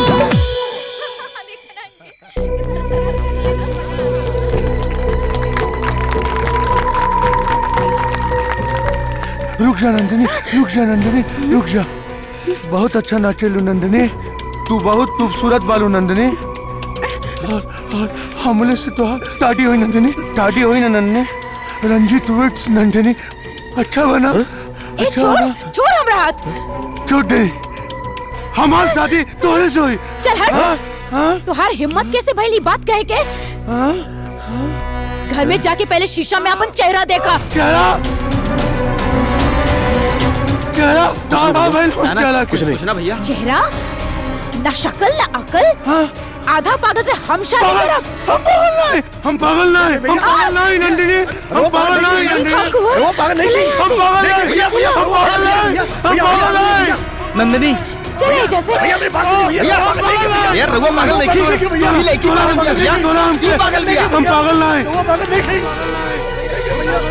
रुक जा नंदिनी रुक जा नंदिनी रुक जा बहुत अच्छा नाचेलू नंदिनी तू बहुत खूबसूरत बालू नंदिनी और, और हमले से तो टाटी हुई नंदिनी टाटी हुई ना नन्ने रंजीत विट्स नंदिनी अच्छा बना ए अच्छा छोड़ बना छोड़ हमरा हाथ छोड़ दे हमारी शादी तोरे से हुई चल हट तुहार हिम्मत कैसे भइली बात कहे के घर में जाके पहले शीशा में अपन चेहरा देखा चेहरा चेहरा दादा भाई चेहरा कुछ नहीं ना भैया चेहरा ना शक्ल ना अकल आधा पागल से हम शादी करब हम पागल नहीं हम पागल नहीं हम पागल नहीं नंदिनी हम पागल नहीं नंदिनी वो पागल नहीं थी। हम पागल नहीं भैया भैया हम पागल नहीं हम पागल नहीं नंदिनी चले जैसे भैया मेरे पास नहीं भैया पागल नहीं भैया यार रघुआ पागल नहीं की भैया ये लड़की पागल नहीं भैया थोड़ा हम ये पागल नहीं हम पागल नहीं वो पागल नहीं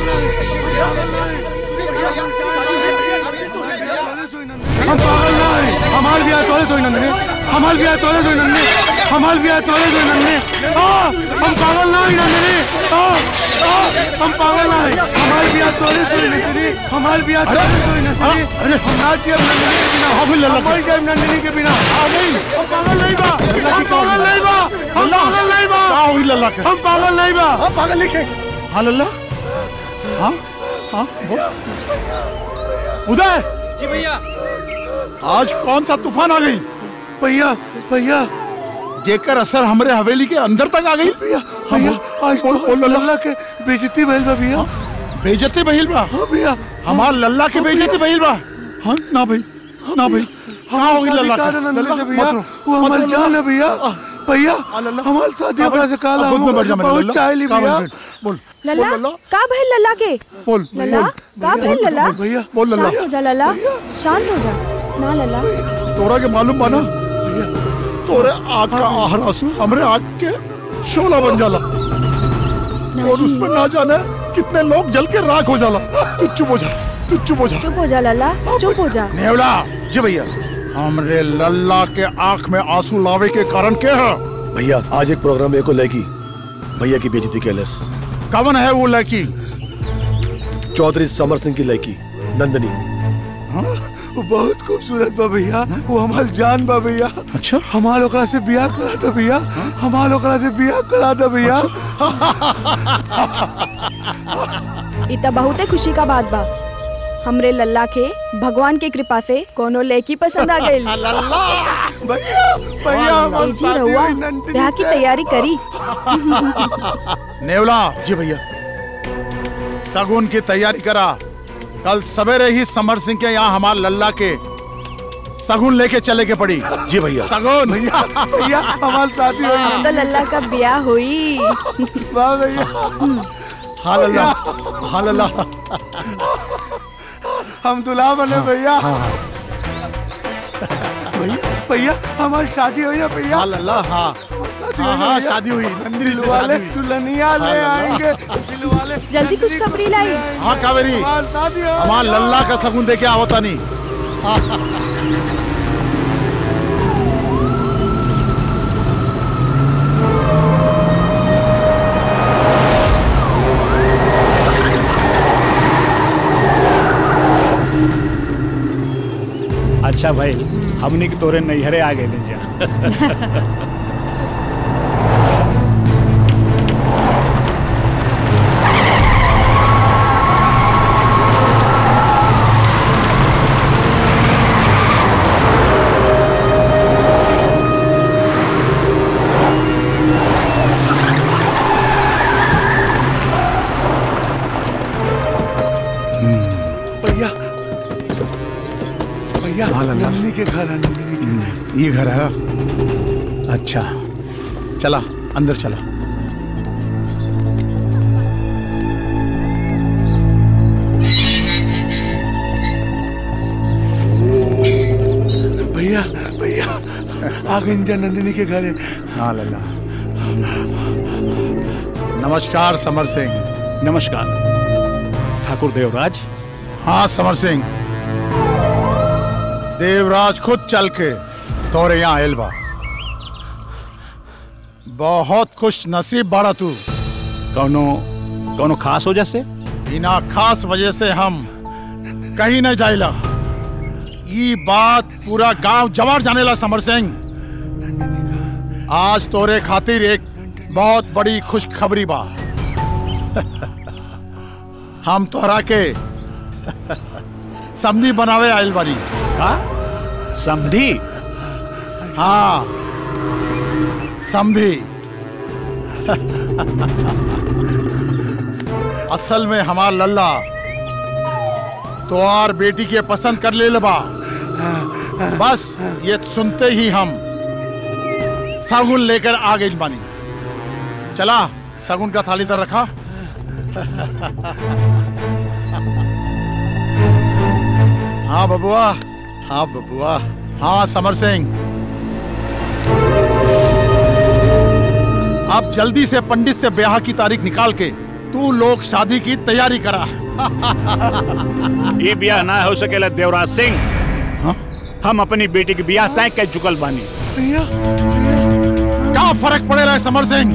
हम पागल नहीं हमाल भी आए तोले सोई नंदने हमाल भी आए तोले सोई नंदने हमाल भी आए तोले सोई नंदने आ हम पागल नहीं नंदने आ आ हम पागल नहीं हमाल भी आए तोले सोई नंदने हमाल भी आए तोले सोई नंदने अरे हम ना किया नंदने के बिना हम हमाल के नंदने के बिना आ नहीं हम पागल नहीं बा हम पागल नहीं बा हम पागल नहीं बा का हुई लल्ला के हम पागल नहीं बा हम पागल नहीं खे हाँ लल्ला हाँ हाँ बोल। उदय जी भैया आज कौन सा तूफान आ गई भैया भैया जेकर असर हमरे हवेली के अंदर तक आ गई भैया भैया आज बोल बोल लल्ला अल्लाह के बेइज्जती भइल बा भैया बेइज्जती बहिल बा हाँ भैया हमार लल्ला के बेइज्जती बहिल बा हाँ ना भाई ना भाई कहाँ होगी लल्ला के? लल्ला, भैया मत रो, वो मत हमार रो, जान है भैया भैया हमार शादी अब- ओकरा से काला अब खुद में बैठ जा मेरे बहुत लल्ला। चाहली कहाँ भैया बैठ? बोल लल्ला का भइल लल्ला के बोल लल्ला का भइल लल्ला भैया बोल लल्ला शांत हो जा लल्ला शांत हो जा ना लल्ला तोरा के मालूम बाना तोरे आग का आहर आंसू हमरे आग के शोला बन जाला और उसमें ना जाने कितने लोग जल के राख हो जाला तू चुप हो जा तू चुप हो जा चुप हो जा लल्ला चुप हो जा नेवला जी भैया हमरे लल्ला के आंख में आंसू लावे के कारण क्या है भैया आज एक प्रोग्राम में एको लड़की भैया की बेजती कैलस कवन है वो लड़की चौधरी समर सिंह की लड़की नंदनी वो बहुत खूबसूरत बा भैया वो हमार जान बा भैया अच्छा हमार ओकरा से बियाह करा दो भैया हमार ओकरा से बियाह करा दो भैया ई त बहुते खुशी का बात बा हमरे लल्ला के भगवान के कृपा से कोनो लड़की पसंद आ गई भैया भैया हमार जी रहुआ ब्याह की तैयारी करी नेवला जी भैया सगुन की तैयारी करा कल सवेरे ही समर सिंह के यहाँ हमार लल्ला के सगुन लेके चले के पड़ी जी भैया सगुन भैया भैया हमार शादी अब हुई तो लल्ला का ब्याह हुई वाह भैया हाँ लल्ला हाँ लल्ला हम दुल्हा बने भैया भैया भैया हमारी शादी हुई ना भैया हाँ लल्ला हाँ शादी हाँ हुई ना हाँ भैया? शादी हुई नंदिनी से दिलवाले शादी हुई दुल्हनिया ले हाँ, आएंगे दिलवाले जल्दी कुछ खबरी लाई हाँ कावेरी हमार शादी हो हमार लल्ला का सगुन देके आवता नहीं अच्छा भाई हमनी के तोरे नैहरे आ गए जा भैया भैया नंदिनी के घर है नंदिनी के ये घर है अच्छा चला अंदर चला भैया भैया आ गए इंजा नंदिनी के घर है हाँ लल्ला नमस्कार समर सिंह नमस्कार ठाकुर देवराज हाँ समर सिंह देवराज खुद चल के तोरे यहाँ आयल बा बहुत खुश नसीब बाड़ा तू कौनो कौनो खास वजह से बिना खास वजह से हम कहीं नहीं जाइला ये बात पूरा गांव जवार जानेला समर सिंह आज तोरे खातिर एक बहुत बड़ी खुशखबरी बा हम तोहरा के समधी बनावे आयल बानी का समधी हाँ समधी असल में हमार लल्ला तोहार बेटी के पसंद कर ले बा बस ये सुनते ही हम सगुन लेकर आ गई बानी चला सगुन का थाली तर रखा हाँ बबुआ हाँ बबुआ हाँ समर सिंह अब जल्दी से पंडित से ब्याह की तारीख निकाल के तू लोग शादी की तैयारी करा ये ब्याह ना हो सकेला देवराज सिंह हम अपनी बेटी की ब्याह तय कर चुकल बानी क्या फर्क पड़ेगा समर सिंह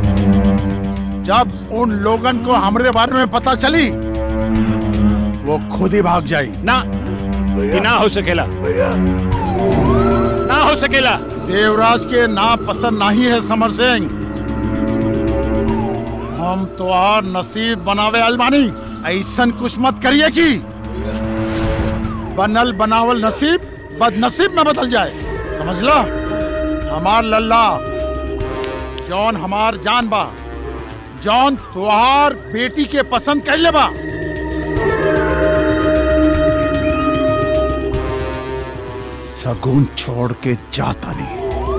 जब उन लोगन को हमारे बारे में पता चली वो खुद ही भाग जाई ना कि ना हो सकेला ना हो सकेला देवराज के ना पसंद नहीं है समर सिंह हम तो और नसीब बनावे अलमानी ऐसन कुछ मत करिए कि बनल बनावल नसीब बदनसीब में बदल जाए समझ लो हमार लल्ला जौन हमार जान बा जौन तुहार बेटी के पसंद कर ले बा सगुन छोड़ के जाता नहीं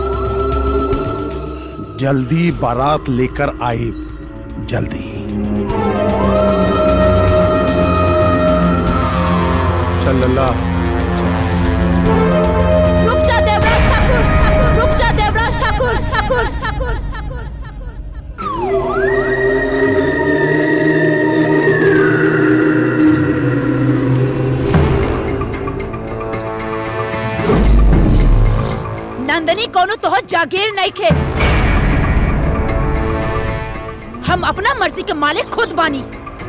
जल्दी बारात लेकर आए जल्दी चल लल्ला रुक जा देवराज ठाकुर रुक जा देवराज ठाकुर ठाकुर ठाकुर नंदनी कोनो तोहर जागीर नहीं खे हम अपना मर्जी के मालिक खुद बानी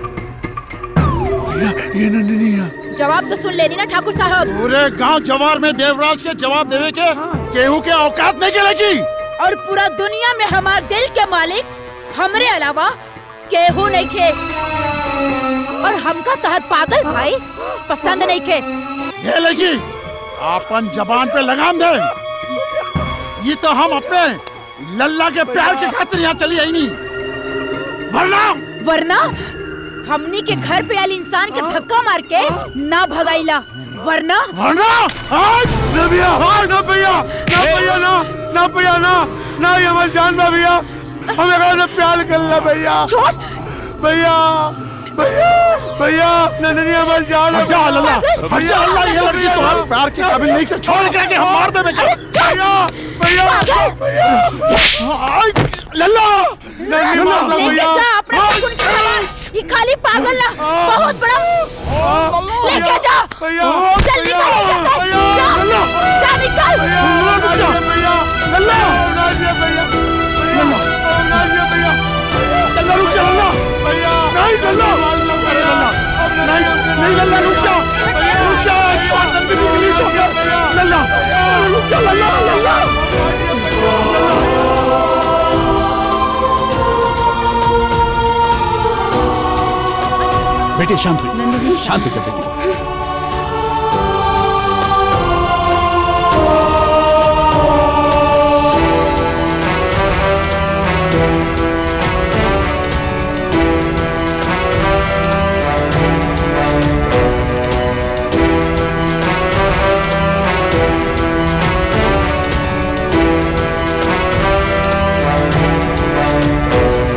ये नंदिनी जवाब तो सुन लेनी ना ठाकुर साहब पूरे गांव जवार में देवराज के जवाब देवे के केहू के औकात नहीं गिरेगी और पूरा दुनिया में हमार दिल के मालिक हमरे अलावा केहू नहीं खे और हमका तहत पागल भाई पसंद नहीं खे ये लगी अपन जबान पे लगाम दे ये तो हम अपने लल्ला के प्यार के खातिर यहाँ चली आई नहीं वरना वरना हमनी के घर पे आयल इंसान के धक्का मार के ना भगाइला वरना वरना ना भैया हाँ ना भैया ना भैया ना ना भैया ना ना ये मत जान बा भैया हमें कहा से प्यार कर ला भैया छोड़ भैया भैया भैया नंदनी हमारी जान अच्छा लल्ला अच्छा अल्लाह ये लड़की तो हम प्यार के काबिल नहीं थे छोड़ के के हम मार दे बेटा भैया भैया भैया लल्ला नंदनी मार लो लेके भैया जा अपना सुकून का सामान ये खाली पागल ना बहुत बड़ा लेके जा चल निकल यहाँ से जा जा निकल भैया लल्ला भैया भैया भैया लल्ला रुक जा लल्ला भैया नहीं लल्ला अरे लल्ला नहीं नहीं लल्ला रुक जा रुक जा नंदिनी प्लीज हो गया लल्ला अरे रुक जा लल्ला लल्ला बेटी शांत हो शांत हो जा बेटी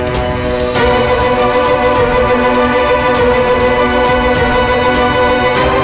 भैया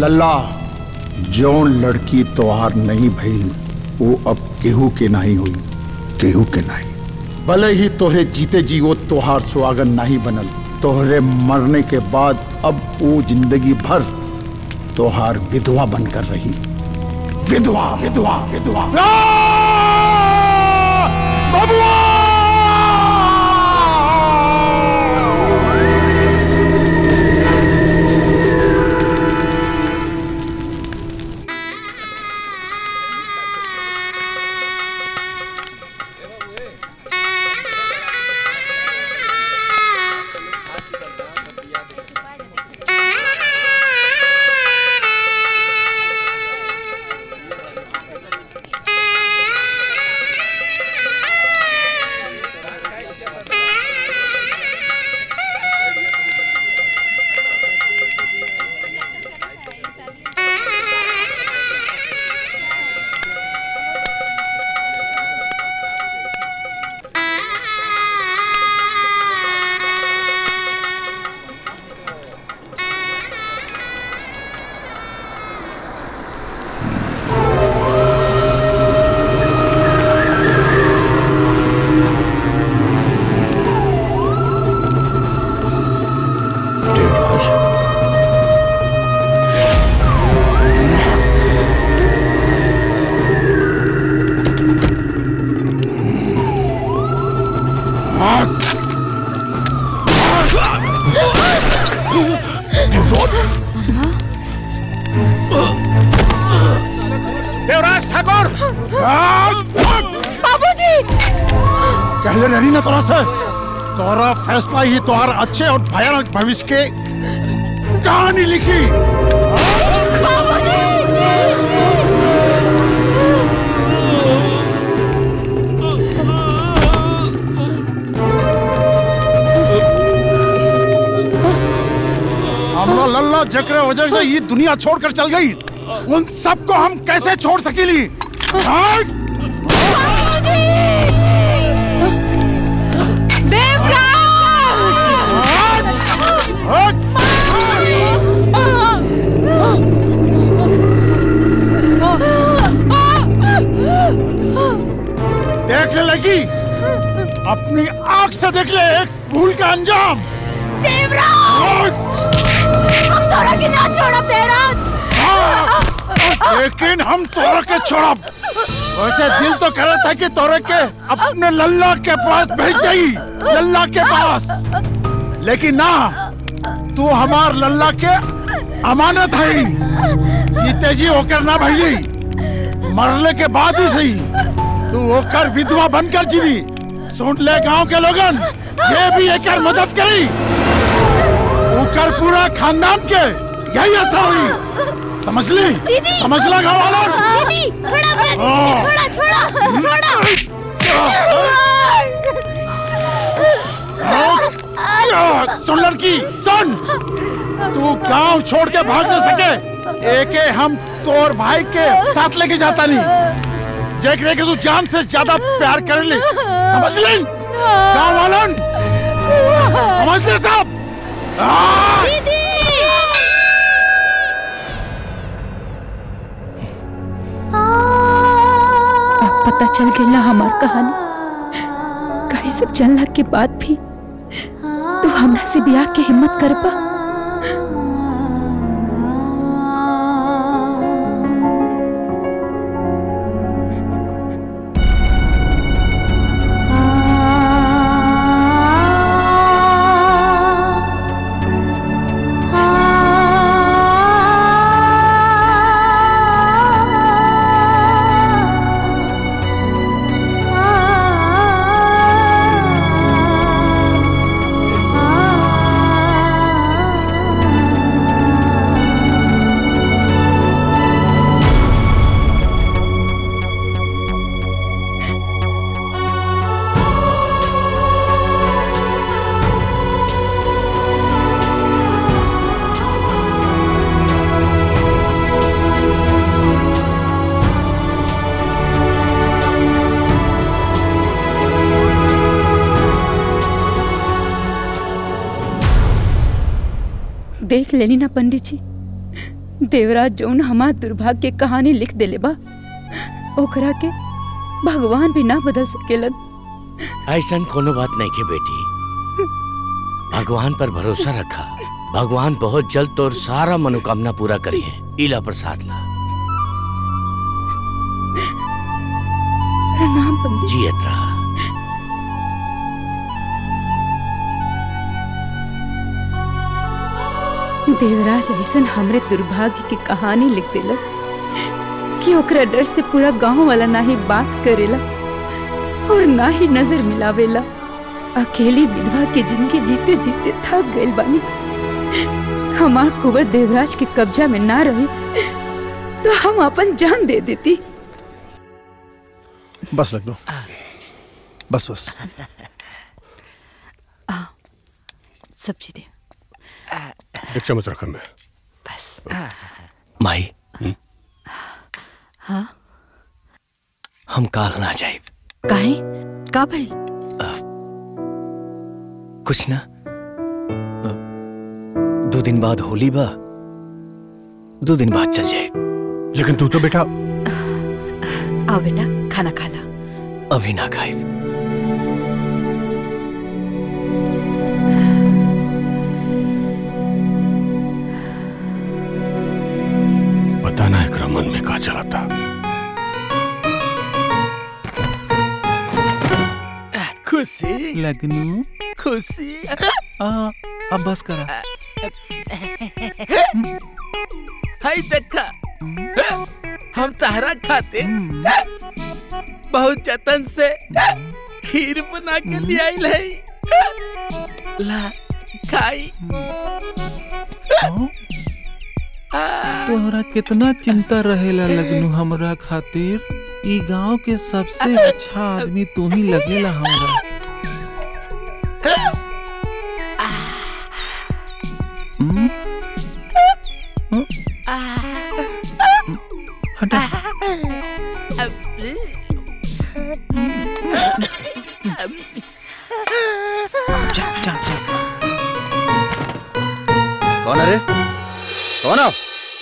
लल्ला जौन लड़की तोहार नहीं भई वो अब केहू के नहीं हुई केहू के नहीं भले ही तोहरे जीते जी वो तोहार सुहागन नहीं बनल तोहरे मरने के बाद अब वो जिंदगी भर तोहार विधवा बनकर रही विधवा विधवा विधवा देवराज ठाकुर बाबूजी कहले रही ना तोरा से तोरा फैसला ही तोहार अच्छे और भयानक भविष्य के कहानी लिखी हमरा लल्ला जकरे वजह से ये दुनिया छोड़कर चल गई उन सबको हम कैसे छोड़ सकेली हाँ? देख ले लगी अपनी आंख से देख ले एक भूल का अंजाम हम तोरा के ना छोड़ब देवराज लेकिन हम तोरा के छोड़ब वैसे दिल तो कर रहा था कि तोरे के अपने लल्ला के पास भेज गई लल्ला के पास लेकिन ना तू हमार लल्ला के अमानत है जीते जी होकर ना भई मरने के बाद भी सही तू होकर विधवा बनकर जीवी सुन ले गांव के लोगन ये भी एक मदद करी ऊकर पूरा खानदान के यही असर हुई समझ ली समझ ला गाँव वालों दीदी छोड़ा अपना हाँ। छोड़ा छोड़ा छोड़ा सुन लड़की सुन तू गांव छोड़ के भाग न सके एके हम तोर भाई के साथ लेके जाता नहीं देख रहे कि तू जान से ज्यादा प्यार कर ले समझ ले गांव वालन समझ ले सब अब पता चल गई ना हमार कहानी कहीं सब जानला के बाद भी तू हमरा से ब्याह के हिम्मत कर पा देख लेनी ना पंडित जी देवराज जौन हमार दुर्भाग्य के कहानी लिख देले बा ओकरा के भगवान भी ना बदल सकेलन ऐसा कोनो बात नहीं के बेटी भगवान पर भरोसा रखा भगवान बहुत जल्द तोर सारा मनोकामना पूरा करी है इला प्रसाद ला प्रणाम पंडित जियत रहा देवराज ऐसन हमरे दुर्भाग्य की कहानी लिख देलस कि ओकरा डर से पूरा गांव वाला ना ही बात करेला और ना ही नजर मिलावेला अकेली विधवा के जिंदगी जीते जीते थक गइल बानी हमार कुंवर देवराज के कब्जा में ना रही तो हम अपन जान दे देती बस रख दो बस बस सब्जी दे एक चम्मच रखा मैं बस माई हाँ हम काल ना जाए काहे का भइल कुछ ना अ, दो दिन बाद होली बा दो दिन बाद चल जाए लेकिन तू तो बेटा आओ बेटा खाना खा ला अभी ना खाए पता ना एकरा मन में का चला था खुशी लगनू खुशी आ, अब बस करा हाय देखा हम तहरा खाते बहुत जतन से खीर बना के ले आइल है ला खाई तोहरा कितना चिंता रहेला लगनू हमरा खातिर ई गांव के सबसे अच्छा आदमी तू ही लगेला हमरा हम्म? हम्म? हटा जा जा जा कौन है रे कौन है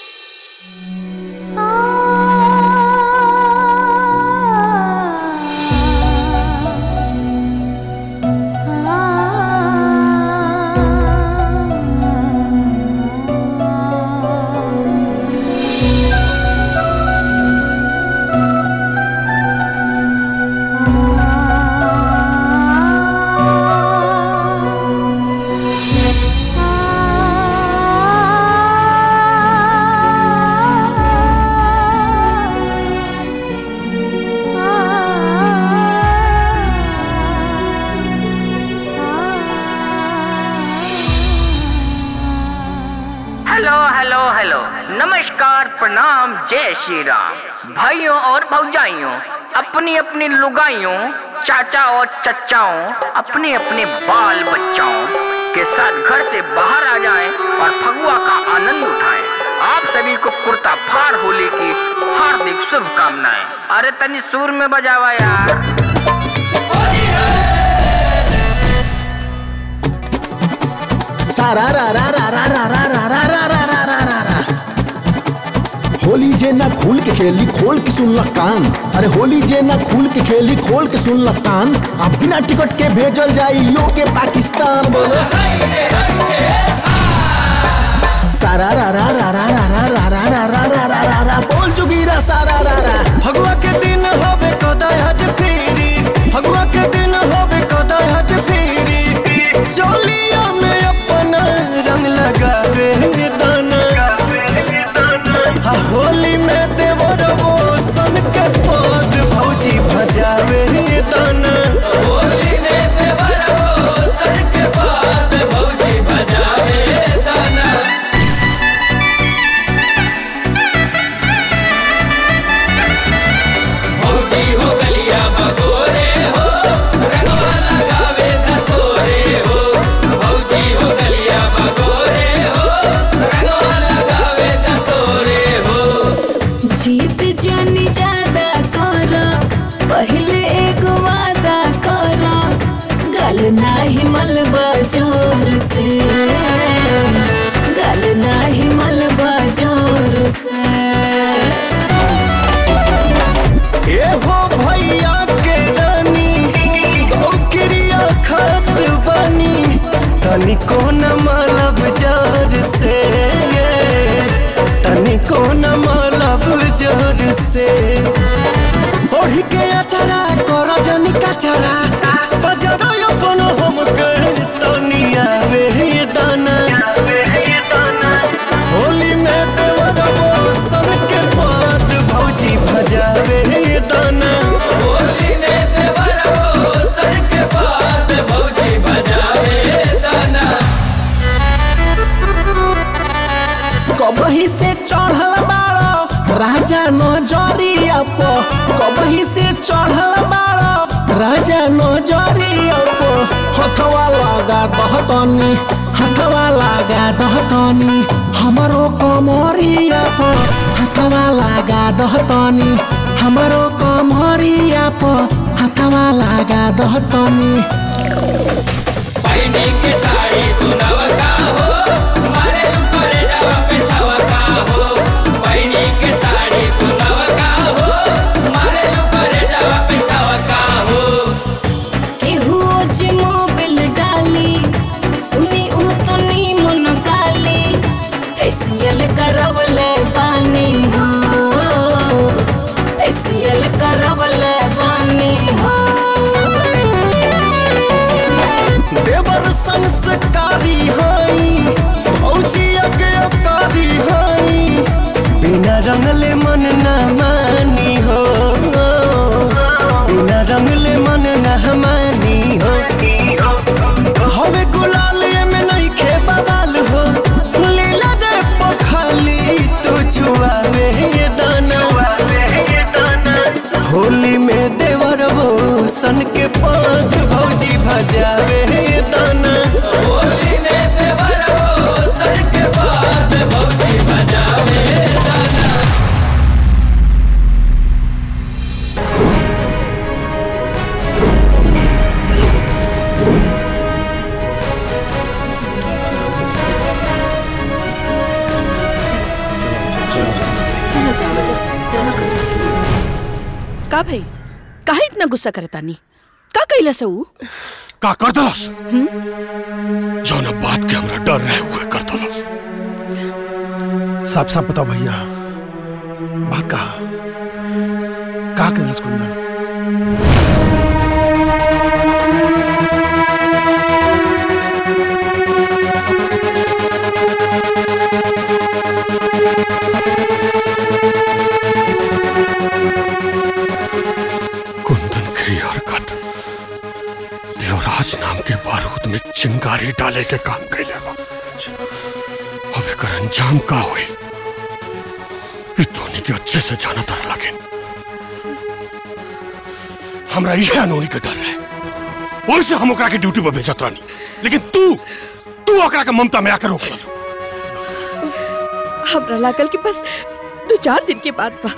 हेलो हेलो हेलो नमस्कार प्रणाम जय श्री राम भाइयों और भौजाइयों अपनी अपनी लुगाइयों चाचा और चचाओं अपने अपने बाल बच्चाओं के साथ घर से बाहर आ जाएं और फगुआ का आनंद उठाएं आप सभी को कुर्ता फाड़ होली की हार्दिक शुभकामनाएं अरे तनी सुर में बजावा यार सारा रा रा रा रा रा रा रा रा रा रा रा रा रा रा होली जे ना खुल के खेली खोल के सुन ल कान अरे होली जे ना खुल के खेली खोल के सुन ल कान अब बिना टिकट के भेजल जाई यो के पाकिस्तान बोलो सारा रा रा रा रा रा रा रा रा रा रा रा रा रा रा बोल चुकीरा सारा रा रा भगवा के दिन होबे कदाय हज फेरी भगवा के दिन होबे कदाय हज फेरी चोलिया में अपना रंग लगावे दाना हा होली में देवर वो सन के पद भौजी भजावे दाना होली में देवर वो सन के पद भौजी भजावे दाना भौजी हो गलिया बगोरे हो रंगवा लगावे धतोरे हो भौजी हो गलिया बगोरे हो रंगवा लगावे धतोरे हो जीत जानी ज्यादा कर पहले एक वादा कर गल नाही मलबा जोर से गल नाही मलबा जोर से ए हो भैया के रानी गौकिरिया खत बनी तनिको न मलब जर से तनिको न मलब जर से ओढ़ी के अचरा कर जनी कचरा बजरो अपन हम के तनिया वे ये दाना होली में देवरबो सन के पात भौजी भजावे ये दाना होली में देवरबो सन के पात भौजी भजावे दाना कबही से चढ़ल बाड़ो राजा नजरिया पो कबही से चढ़ल बाड़ो राजा नजरिया पो हथवा लगा दहतनी हथवा लगा दहतनी हमरो कमरिया पो हथवा लगा दहतनी हमरो कमरिया पो हथवा लगा दहतनी पैनी के साड़ी बुनवा का हो मारे ऊपर जावा पे छावा का हो पैनी के साड़ी बुनवा का हो मारे ऊपर जावा पे छावा का हो केहू जे मोबिल डाली सुनी उ तो नी मन गाली फेसियल करवले बानी हो फेसियल करवले बानी हो देवर संस्कारी हई भौजी अज्ञकारी हई बिना रंगले मन न मानी हो बिना रंगले मन न मानी हो हवे गुलाल में नहीं खे बवाल हो लीला रे पखाली तू छुआवे ये दाना होली में देवर वो सन के पात भौजी भजावे ये दाना होली में देवर वो सन के पात भौजी भजावे ये दाना का भाई काहे इतना गुस्सा करता नी का कैला से ऊ का कर दलस जौन बात के हमरा डर रहे हुए कर दलस साफ साफ बताओ भैया बात कहा कहा कैलाश कुंदन कुंदन की हरकत देवराज नाम के बारूद में चिंगारी डाले के काम कैले बा अब एकर अंजाम का होई ई धोनी के अच्छे से जाना तर लगे हमरा यह अनोनी के डर रहे ओइसे हम ओकरा के ड्यूटी पर भेजत रहनी लेकिन तू तू ओकरा के ममता में आकर रोक लो हमरा लागल कि बस दो चार दिन के बाद बा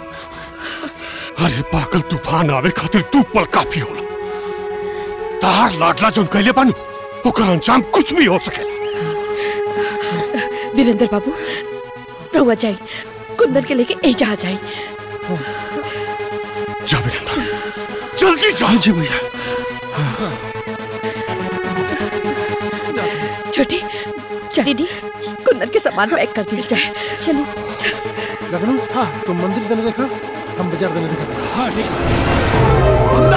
अरे पागल तूफान आवे खातिर तू पल काफी होला तार लाडला जोन कैले बानू ओकर अंजाम कुछ भी हो सके वीरेंद्र बाबू रहुआ जाई कुंदन के लेके ए जा जाई जा वीरेंद्र जल्दी जा जी भैया छोटी चल दीदी कुंदन के सामान पैक कर दिया जाए चलिए लखनऊ हाँ तुम मंदिर देने देखा हम बाजार देने देखा हाँ ठीक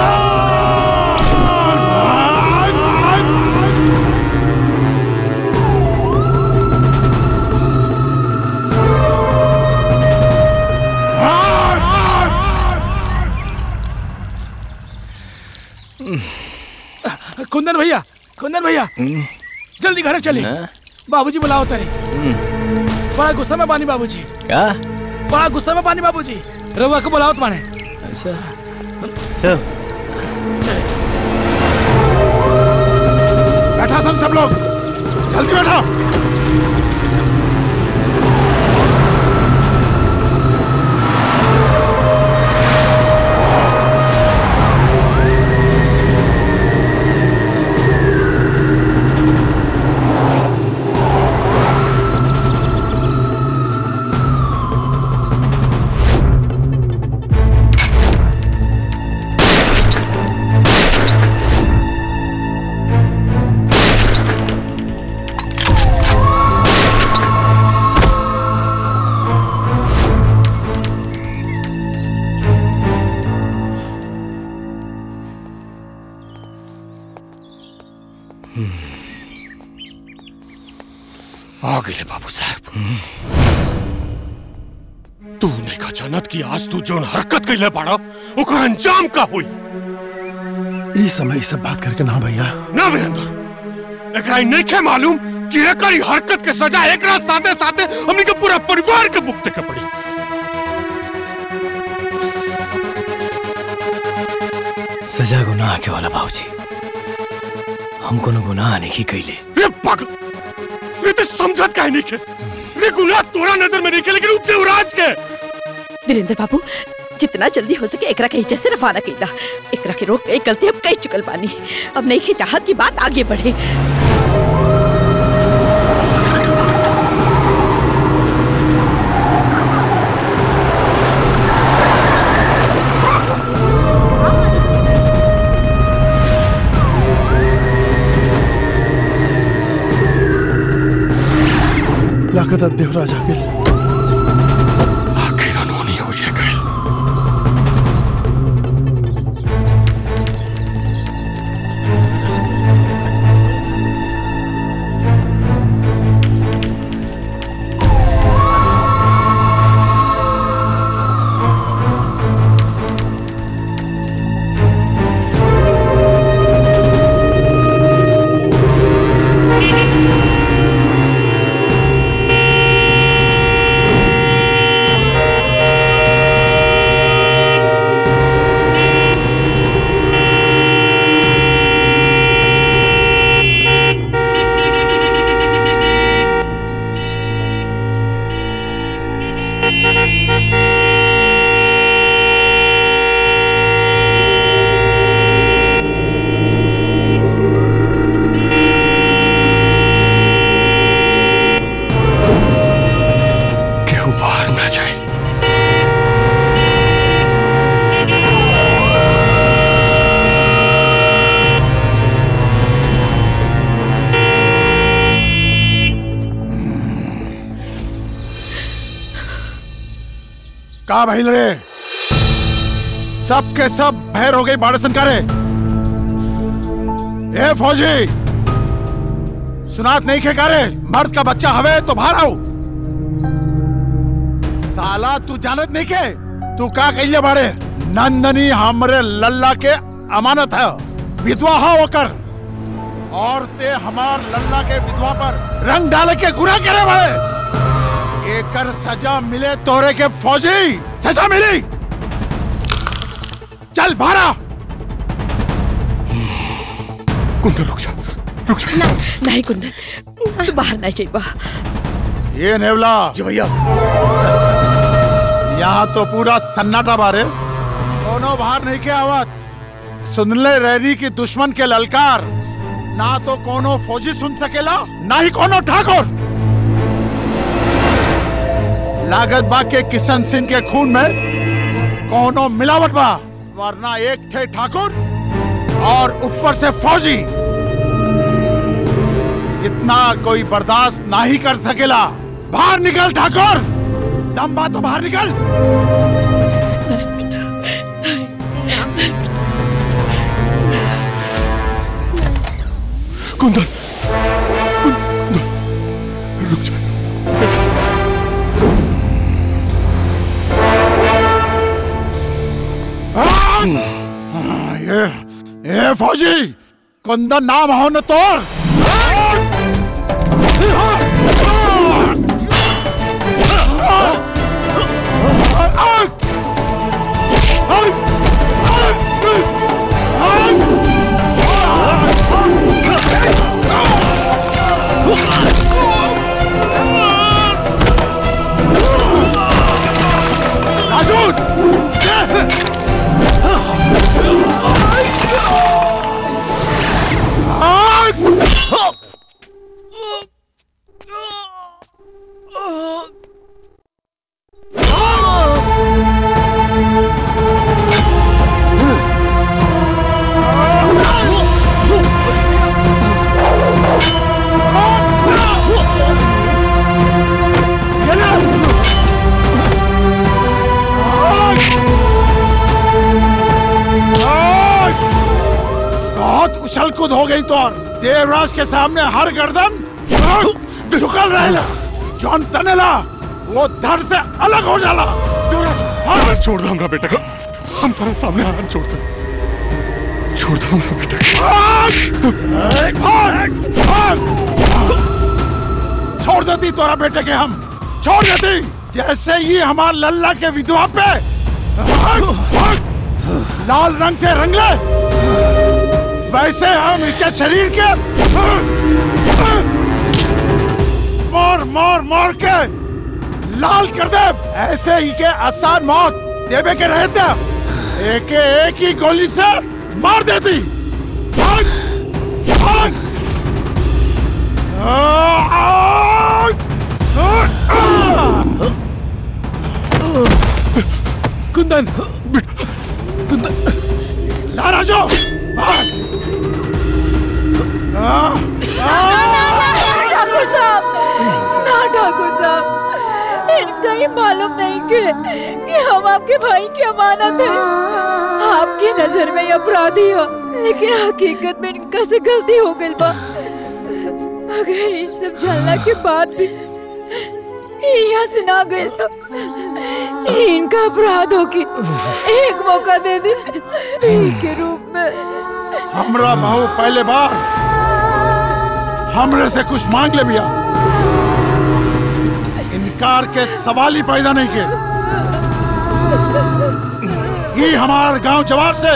कुंदन भैया कुंदन भैया जल्दी घर चले बाबूजी बुलाओ तेरे बड़ा गुस्सा में पानी बाबूजी क्या बड़ा गुस्सा में पानी बाबूजी रवा को बुलाओ तुम्हारे अच्छा चल बैठा सन सब लोग जल्दी बैठा आ गए बाबू साहब तू नहीं का जानत कि आज तू जोन हरकत कैले बाड़ा ओकर अंजाम का हुई ई समय ई सब बात करके ना भैया ना वीरेंद्र एकरा ई नहीं के मालूम कि एकर ई हरकत के सजा एकरा साथे साथे हमनी के पूरा परिवार के भुगते के पड़ी सजा गुनाह के वाला बाबूजी हम कोनो गुनाह नहीं कैले रे पागल रे ते समझत काहे नहीं के रे गुनाह तोरा नजर में नहीं के लेकिन उ देवराज के वीरेंद्र बाबू जितना जल्दी हो सके एकरा के ही जैसे रवाना कीदा एकरा के रोक के एक गलती अब कई चुकल बानी अब नहीं के चाहत की बात आगे बढ़े लागत देवराज आ गेल आखिर अनहोनी हो ये गए केहू बाहर ना जाए का भइल रे सब के सब भैर हो गई बाड़सन करे ए फौजी सुनात नहीं खे करे मर्द का बच्चा हवे तो बाहर आओ साला तू जानत नहीं के तू का कहिए बाड़े नंदनी हमरे लल्ला के अमानत है विधवा हो होकर और ते हमार लल्ला के विधवा पर रंग डाले के गुना करे बाड़े एकर सजा मिले तोरे के फौजी सजा मिली चल भारा कुंदन रुक जा रुक जा ना, नहीं कुंदन तू बाहर नहीं जाइबा ये नेवला जी भैया यहाँ तो पूरा सन्नाटा बारे दोनों बाहर नहीं के आवत सुनले रैनी की दुश्मन के ललकार ना तो कोनो फौजी सुन सकेला ना ही कोनो ठाकुर लागत बा के किशन सिंह के खून में कोनो मिलावट बा वरना एक थे ठाकुर और ऊपर से फौजी इतना कोई बर्दाश्त ना ही कर सकेला बाहर निकल ठाकुर दम बा तो बाहर निकल कुंदन कुंदन रुक जा हाँ, ये ये फौजी कुंदन नाम हो न तोर बहुत उछल कूद हो गई तो और देवराज के सामने हर गर्दन झुकल रहेला जौन तनेला वो धर से अलग हो जाला हाँ छोड़ दो हमरा बेटा को हम तेरे सामने हाथ छोड़ दो छोड़ दो हमरा बेटा को भाग! भाग! भाग! छोड़ देती तोरा बेटे के हम छोड़ देती जैसे ही हमार लल्ला के विधवा पे भाग! भाग! लाल रंग से रंग ले वैसे हम इनके शरीर के मार मार मार के लाल कर दे ऐसे ही के आसान मौत देवे के रहते एक एक ही गोली से मार देती भाग भाग कुंदन कुंदन सारा जो ठाकुर साहब ना ठाकुर साहब इनका ही मालूम नहीं कि, कि हम आपके भाई की अमानत है आपकी नजर में ये अपराधी हो लेकिन हकीकत में इनका से गलती हो गई बा अगर इस सब जानना के बाद भी यहाँ से ना गए तो ये इनका अपराध होगी एक मौका दे दे के रूप में हमरा बहू पहले बार हमरे से कुछ मांग ले भैया इनकार के सवाल ही पैदा नहीं किए ये हमारे गांव जवाब से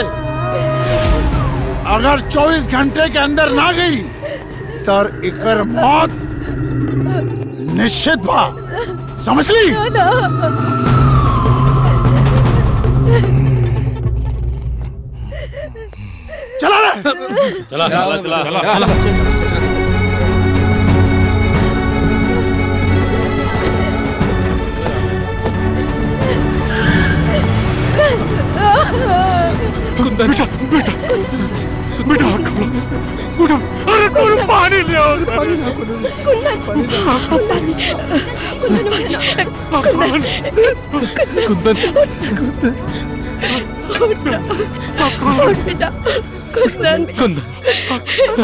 अगर 24 घंटे के अंदर ना गई तो इकर मौत निश्चित बा समझ ली चला रे चला चला चला चला कुंदन बेटा बेटा बेटा आँख खोलो बेटा अरे कौन पानी ले आओ पानी ना कुंदन बेटा कुंदन कुंदन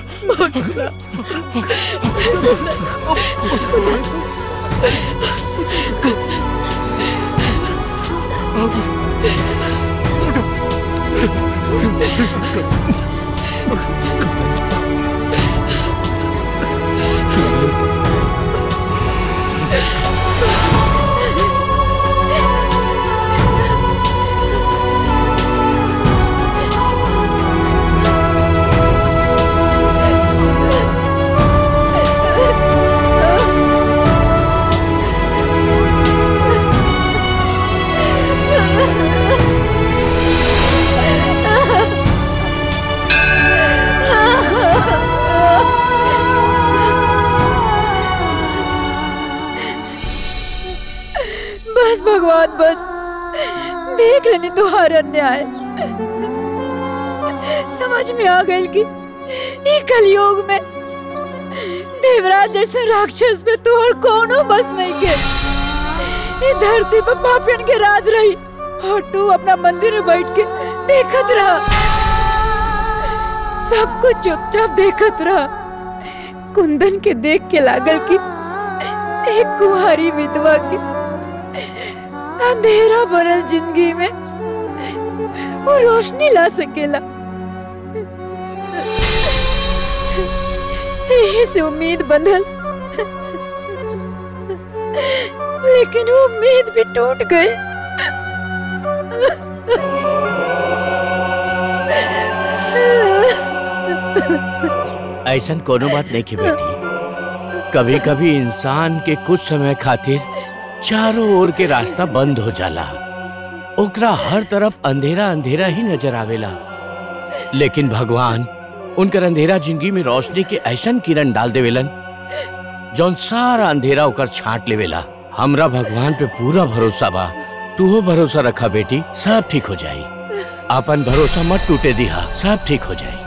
बस भगवान बस देख लेनी तुम्हारा अन्याय समझ में आ गई कि ये कलयुग में देवराज जैसे राक्षस पे तू और कोनो बस नहीं के ये धरती पर पापियन के राज रही और तू अपना मंदिर में बैठ के देखत रहा सब कुछ चुपचाप देखत रहा कुंदन के देख के लागल कि एक कुंवारी विधवा के अंधेरा भरल जिंदगी में वो रोशनी ला सकेला यही से उम्मीद बंधल लेकिन वो उम्मीद भी टूट गई ऐसा कोनो बात नहीं की बेटी कभी कभी इंसान के कुछ समय खातिर चारों ओर के रास्ता बंद हो जाला ओकरा हर तरफ अंधेरा अंधेरा ही नजर आवेला लेकिन भगवान उनकर अंधेरा जिंदगी में रोशनी के ऐसन किरण डाल देवेलन जौन सारा अंधेरा ओकर छांट लेवेला हमरा भगवान पे पूरा भरोसा बा तू भरोसा रखा बेटी सब ठीक हो जाई अपन भरोसा मत टूटे दिहा सब ठीक हो जाई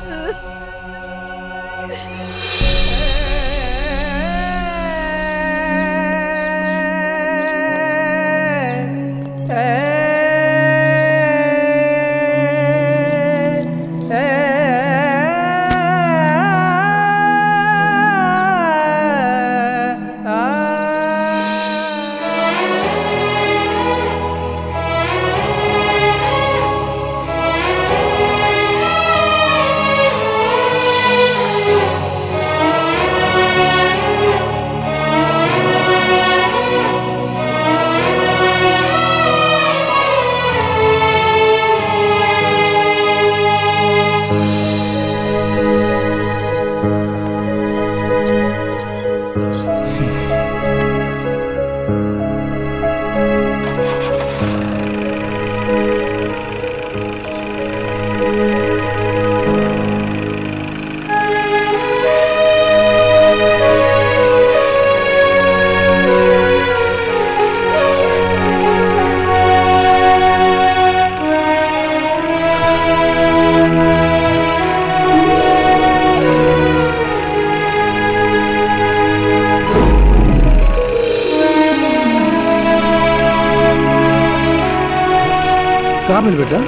का भेल बेटा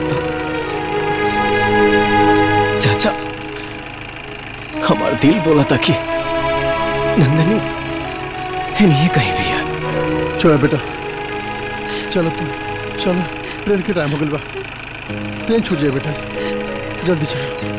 चाचा हमारा दिल बोला था कि नंदनी नहीं कहीं भी है चलो बेटा चलो तुम चलो ट्रेन के टाइम हो गया बा ट्रेन छूट जाए बेटा जल्दी चलो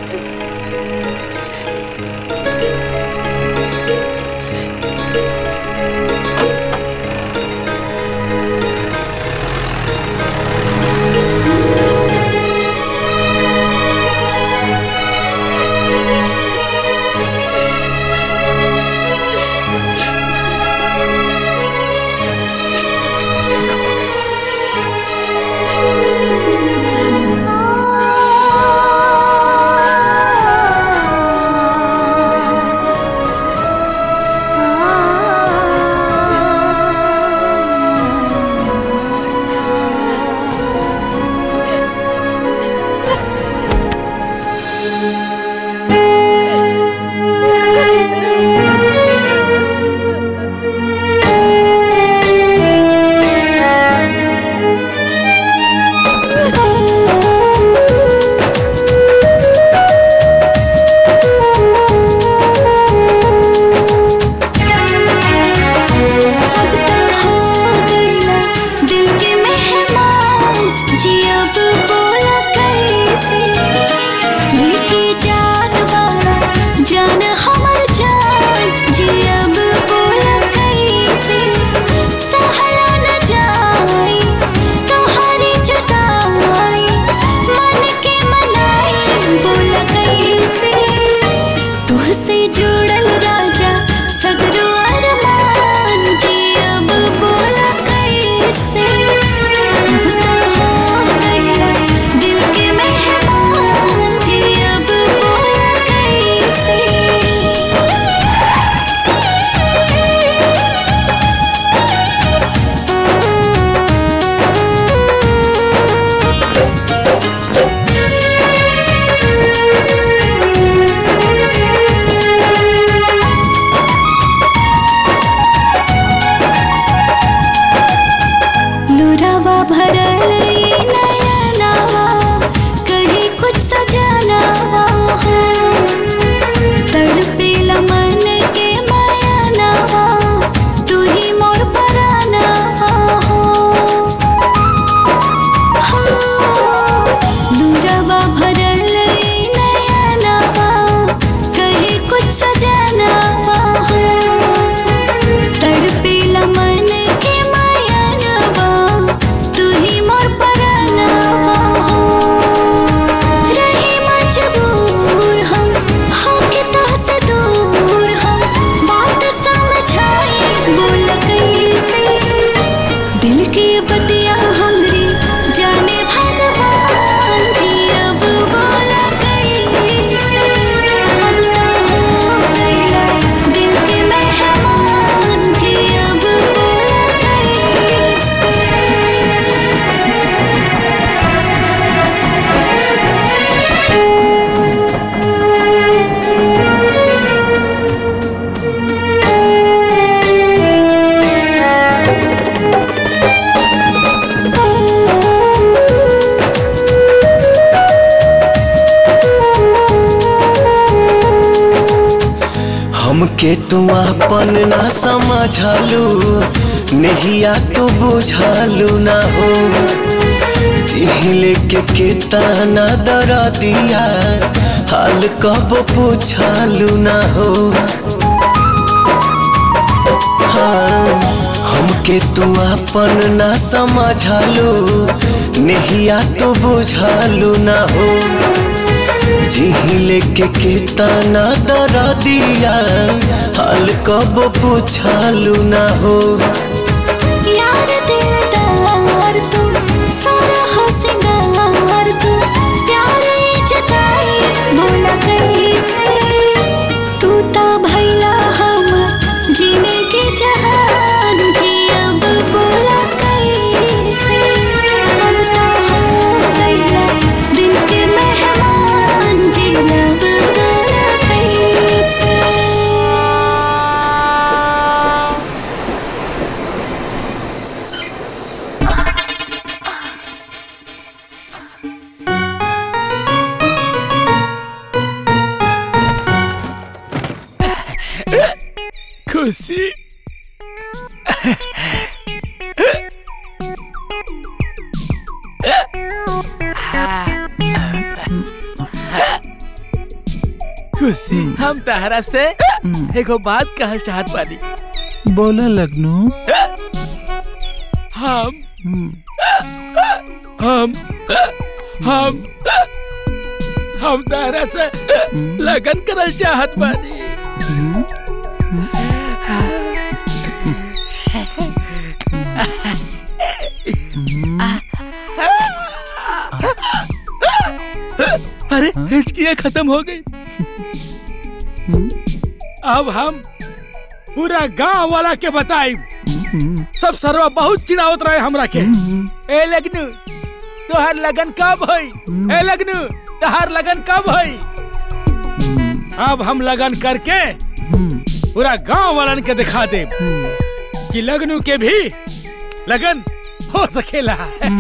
दिल के मेहमान जी अब बोला कैसे लेके जात बाड़ा जान हमर जान जी अब बोला कैसे सहला न जाई तोहरी जुदाई मन के मनाई बोला कैसे तुहसे जुड़ल राजा सगरो अरमान जी अब बोला कैसे अब तो हो गया दिल के मेहमान जी अब बोला कैसे लुरावा भरल ये नया नावा कहीं कुछ सजानावा हो तड़पेला मन के माया नावा तू ही मोर परानावा हो हो, लुरावा भरल ये नया नावा कहीं कुछ सजानावा हो तड़पेला मन के माया नवा तू ही मोर परानावा हो रही मजबूर हम होके तोहसे दूर हम बात समझाई बोल कैसे दिल के बतिया हमरी जाने भगवान जी अब बोला कैसे अब तो हो गया दिल के मेहमान जी अब बोला कैसे हमके तू अपन ना समझलू नहिया तू बुझलू ना हो जिहिले के केतना दर दिया हाल कब पूछलू ना हो हाँ, हमके तू अपन ना समझलू नहिया तू बुझलू ना हो जिहिले के केतना दर दिया हाल कब पूछलू ना हो यार दिलदार तू सारा हो सिंगार तू प्यार ये जताई बोला कैसे तू ता भैला हमर जीने के जहान जी अब बोला कैसे अब तो हो गया दिल के मेहमान जी अब बोला कैसे खुशी खुशी हम तहरा से एगो बात कहल चाहत बानी बोला लगनू हम हम हम हम तहरा से लगन करल चाहत बानी अरे हिचकियाँ खत्म हो गई अब हम पूरा गांव वाला के बताई सब सरवा बहुत चिड़ावत रहे हमरा के ए लगनू तोहर लगन कब होई ए लगनू तोहर लगन कब होई अब हम लगन करके पूरा गांव वालन के दिखा दे कि लगनू के भी लगन हो सकेला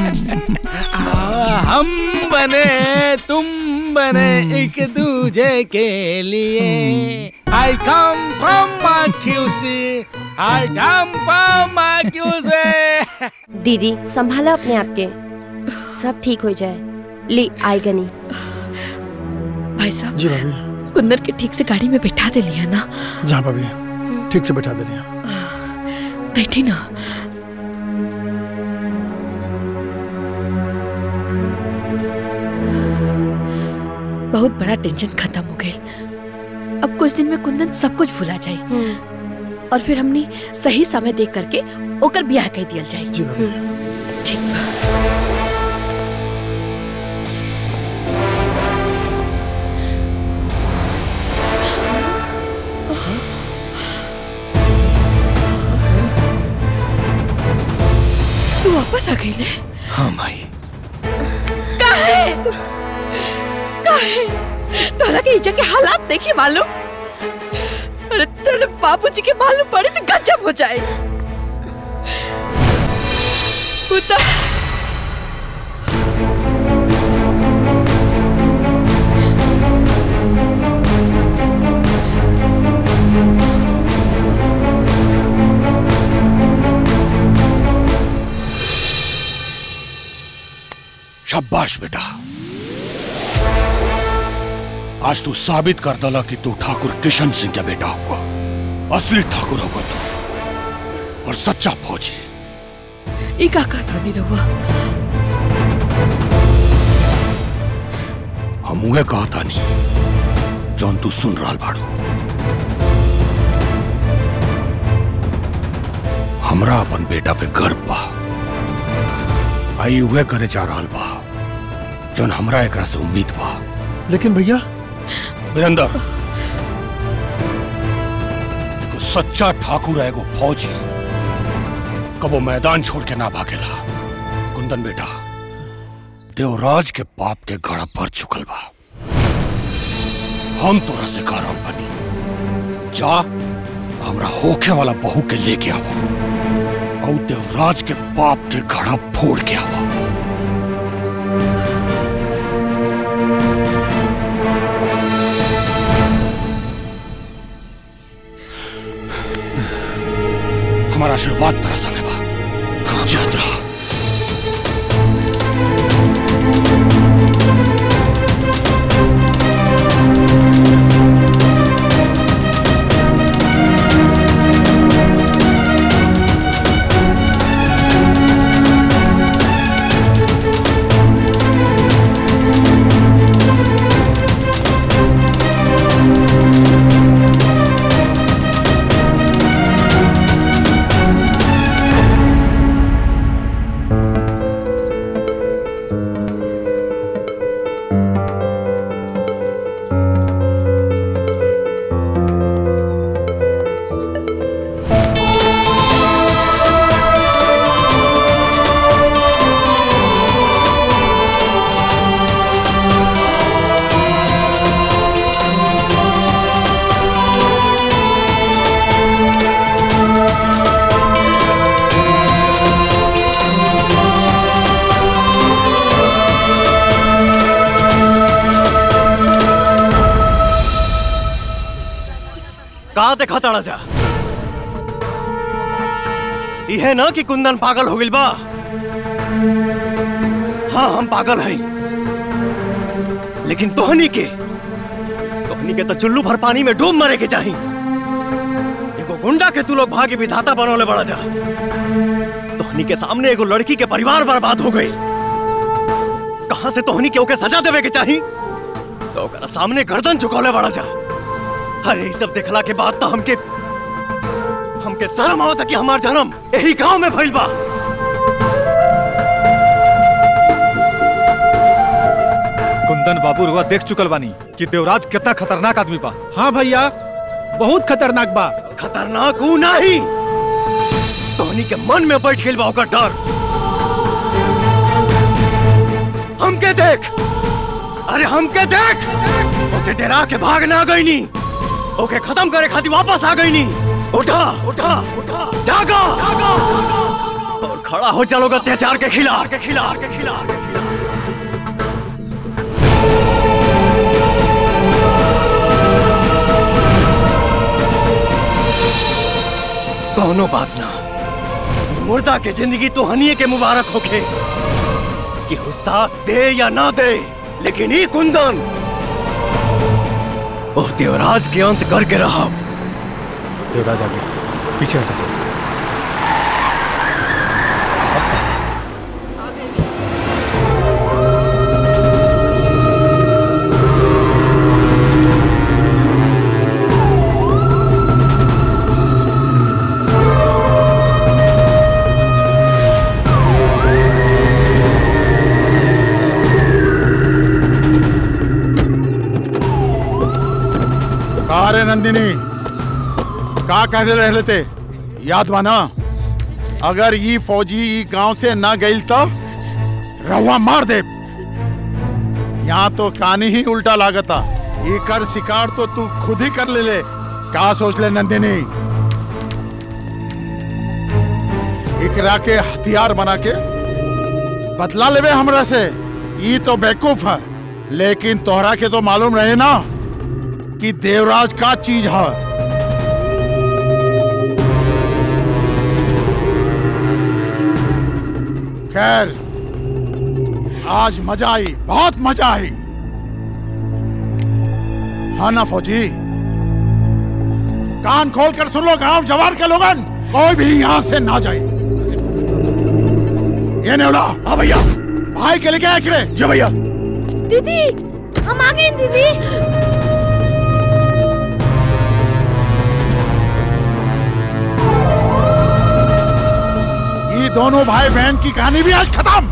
आ, हम बने तुम बने एक दूजे के लिए आई come from माक्यूसी I come from माक्यूसी दीदी संभाला अपने आप के सब ठीक हो जाए ली आई गनी भाई साहब जी भाभी कुंदन के ठीक से गाड़ी में बैठा दे लिया ना जहाँ भाभी ठीक से बैठा दे लिया बैठी ना बहुत बड़ा टेंशन खत्म हो गई अब कुछ दिन में कुंदन सब कुछ भुला जाए और फिर हमने सही समय देख करके ओकर ब्याह कह दिया जाए जी भाभी ठीक बा। तू वापस आ गई ने हाँ माई काहे काहे तोरा के इजा के हालात देखे मालूम अरे तेरे बाबूजी के मालूम पड़े तो गजब हो जाए कुत्ता शाबाश बेटा आज तू साबित कर दला कि तू ठाकुर किशन सिंह का बेटा हुआ असली ठाकुर होगा तू और सच्चा फौजी ई का कहता नहीं रहुआ हम उहे कहा था नहीं जौन तू सुन रहा बाड़ू हमरा अपन बेटा पे गर्व बा आई उहे करे जा रहल बा जौन हमरा एकरा से उम्मीद बा लेकिन भैया वीरेंद्र एगो सच्चा ठाकुर है एगो फौजी कबो मैदान छोड़ के ना भागेला कुंदन बेटा देवराज के बाप के गड़ा पर चुकल बा हम तोरा से कारण बनी जा हमरा होखे वाला बहू के लेके आओ और देवराज के बाप के घड़ा फोड़ के आओ हमारा आशीर्वाद तेरा संग है बा जा जा कहाँ देखा ताड़ा जा यह ना कि कुंदन पागल हो गइल बा हाँ हम पागल हैं लेकिन तोहनी के तोहनी के तो चुल्लू भर पानी में डूब मरे के चाही एगो गुंडा के तू लोग भाग्य विधाता बनौले बड़ा जा तोहनी के सामने एगो लड़की के परिवार बर्बाद हो गई कहां से तोहनी के ओके सजा देवे के चाही तो ओकरा सामने गर्दन झुकौले बड़ा जा अरे ई सब देखला के बाद तो हमके हमके शर्म आवता कि हमार जन्म यही गांव में भइल बा कुंदन बाबू रुआ देख चुकल बानी कि देवराज कितना खतरनाक आदमी बा हाँ भैया बहुत खतरनाक बा खतरनाक ऊ नहीं तोहनी के मन में बैठ गइल बा ओकर डर हमके देख अरे हमके देख उसे डरा के भाग ना गईनी ओके खत्म करे खातिर वापस आ गईनी उठा उठा उठा जागा जागा और खड़ा हो चलोगे अत्याचार के खिलाफ के खिलाफ के खिलाफ के खिलाफ कौनो बात ना मुर्दा के जिंदगी तो हनिए के मुबारक होखे कि वो साथ दे या ना दे लेकिन ई कुंदन ओ देवराज के अंत करके रहा देवराज आ गया पीछे हटा सब कहा रे नंदिनी का कह रहे लेते याद माना अगर ये फौजी ई गांव से ना गई तो रहुआ मार दे यहाँ तो कहानी ही उल्टा लागता ये कर शिकार तो तू खुद ही कर ले ले का सोच ले नंदिनी इकरा के हथियार बना के बदला लेवे हमरा से ये तो बेवकूफ है लेकिन तोहरा के तो मालूम रहे ना कि देवराज का चीज है खैर आज मजा आई बहुत मजा आई हाँ ना फौजी कान खोल कर सुन लो गांव जवार के लोगन कोई भी यहाँ से ना जाए ये नेवला हाँ भैया भाई के लेके आए किरे जो भैया दीदी हम आ गए दीदी ये दोनों भाई बहन की कहानी भी आज खत्म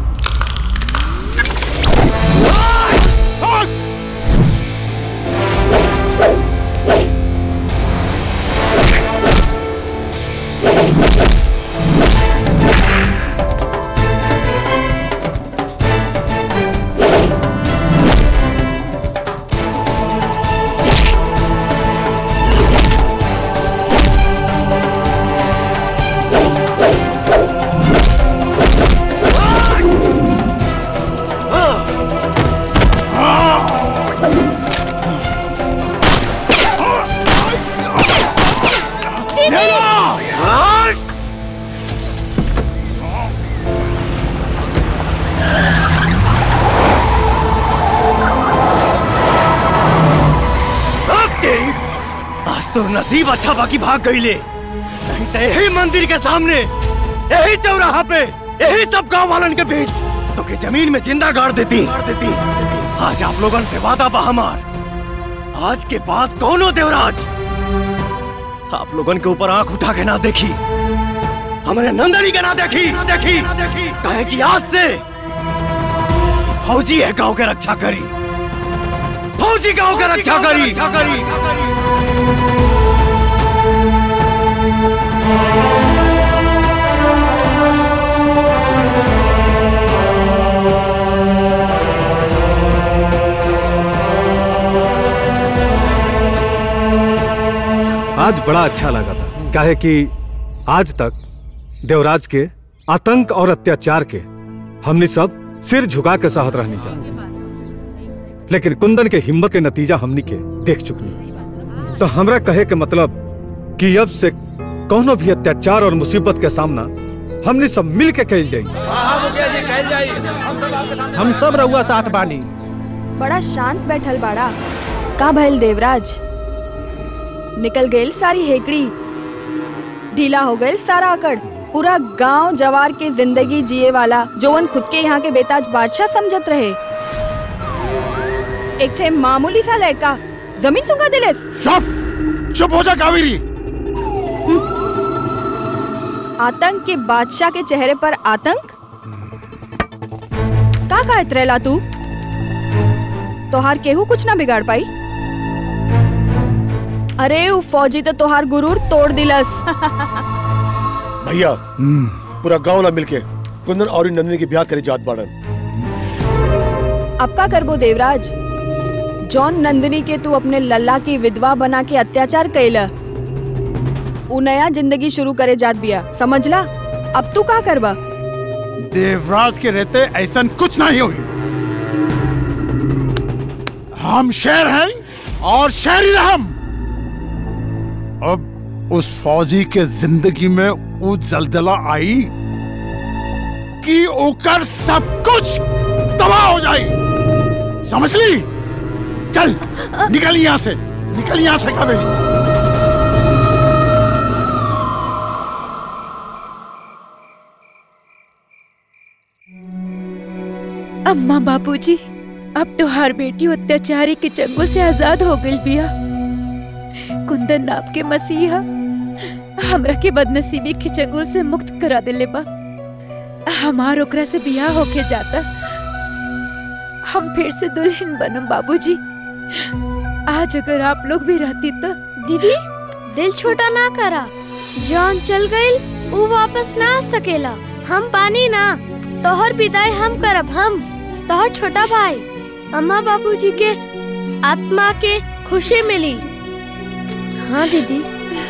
आज तो नसीब अच्छा बाकी भाग गई ले नहीं तो यही मंदिर के सामने यही चौराहा पे यही सब गांव वालन के बीच तो के जमीन में जिंदा गाड़ देती गाड़ देती आज आप लोगन से वादा बा हमार आज के बाद दोनों देवराज आप लोगन के ऊपर आंख उठा के ना देखी हमारे नंदनी के ना देखी ना देखी ना देखी कहे कि आज से फौजी है गांव के रक्षा करी फौजी गांव के रक्षा करी रक्षा करी आज बड़ा अच्छा लगा था काहे कि आज तक देवराज के आतंक और अत्याचार के हमने सब सिर झुका के सहत रहनी चाहिए लेकिन कुंदन के हिम्मत के नतीजा हमनी के देख चुकनी तो हमरा कहे के मतलब कि अब से कोनो भी अत्याचार और मुसीबत के सामना हमने सब मिल के कैल जाई हम सब रउआ साथ बानी बड़ा शांत बैठल बाड़ा का भइल देवराज निकल गइल सारी हेकड़ी ढीला हो गइल सारा अकड़ पूरा गांव जवार के जिंदगी जिए वाला जोवन खुद के यहाँ के बेताज बादशाह समझत रहे एक थे मामूली सा लड़का जमीन सुंगा दिलेस चुप चुप हो जा कावेरी आतंक के बादशाह के चेहरे पर आतंक का का इतरेला तू तोहार केहू कुछ ना बिगाड़ पाई अरे उ फौजी तो तोहार गुरूर तोड़ दिलस भैया पूरा गांव ला मिलके कुंदन और नंदिनी के ब्याह करे जात बाड़न अब का करबो देवराज जॉन नंदिनी के तू अपने लल्ला की विधवा बना के अत्याचार कैला उ नया जिंदगी शुरू करे जात बिया समझला अब तू का करबा देवराज के रहते ऐसा कुछ नहीं हुई हम शेर हैं और शेर ही हम अब उस फौजी के जिंदगी में वो जलजला आई कि ओकर सब कुछ तबाह हो जाए समझ ली चल निकल यहां से निकल यहां से कभी अम्मा बापूजी अब तो हर बेटी अत्याचारी के चंगुल से आजाद हो गई बिया कुंदन नाप के मसीहा हमरा के बदनसीबी के चंगुल से मुक्त करा दिले बा हमार ओकरा से बियाह होके जाता हम फिर से दुल्हन बनम बाबूजी आज अगर आप लोग भी रहती तो दीदी दिल छोटा ना करा जॉन चल गई वो वापस ना आ सकेला हम पानी ना तोहर विदाई हम करब हम तोहर छोटा भाई अम्मा बाबूजी के आत्मा के खुशी मिली हाँ दीदी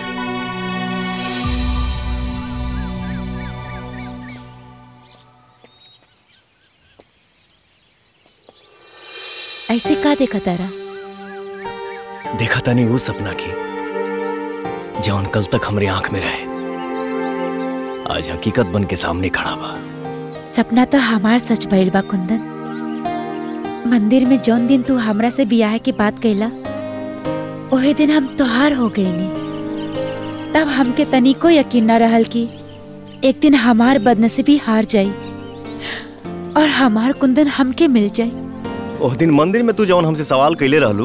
ऐसे का देखा तारा देखा था नहीं वो सपना की जौन कल तक हमरे आंख में रहे आज हकीकत बन के सामने खड़ा बा सपना तो हमार सच भइल बा कुंदन मंदिर में जौन दिन तू हमरा से बियाह के बात कैला ओहे दिन हम तोहार हो गईनी तब हमके तनिको यकीन न रहल कि एक दिन हमार बदनसीबी हार जाई और हमार कुंदन हमके मिल जाई ओह दिन मंदिर में तू जौन हमसे सवाल कैले रहलू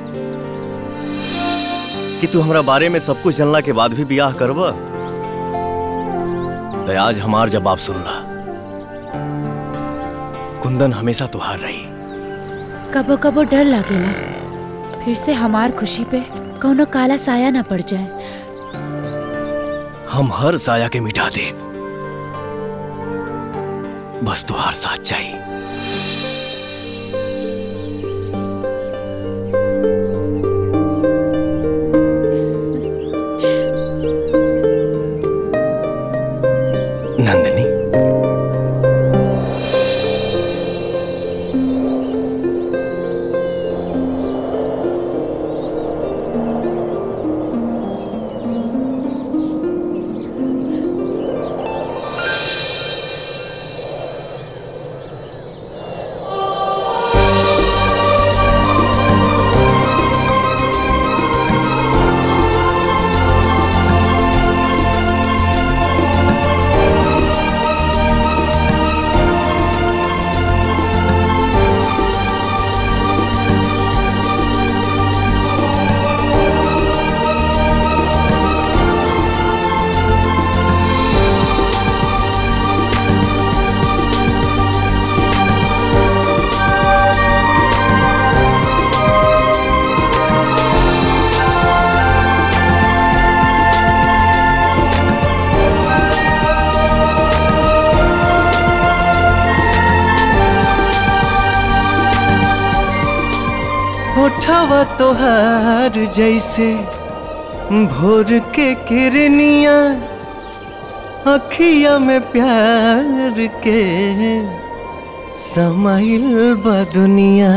कि तू हमरा बारे में सब कुछ जानला के बाद भी बियाह करबा तो आज हमार जवाब सुनला कुंदन हमेशा तुहार रही कबो कबो डर लागेला फिर से हमार खुशी पे कौनो काला साया न पड़ जाए हम हर साया के मिटा दे बस तुहार साथ चाहिए नंदिनी होठवा तोहार जैसे भोर के किरनिया अखिया में प्यार के समाइल बा दुनिया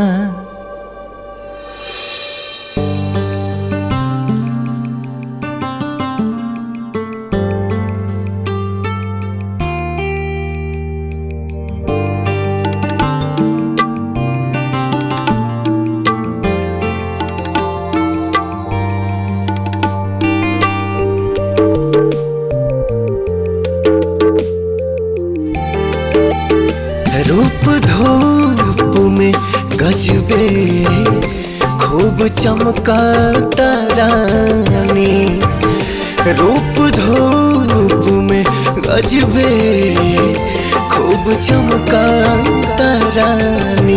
खूब चमका तारानी रूप धूप में गजबे खूब चमका तारानी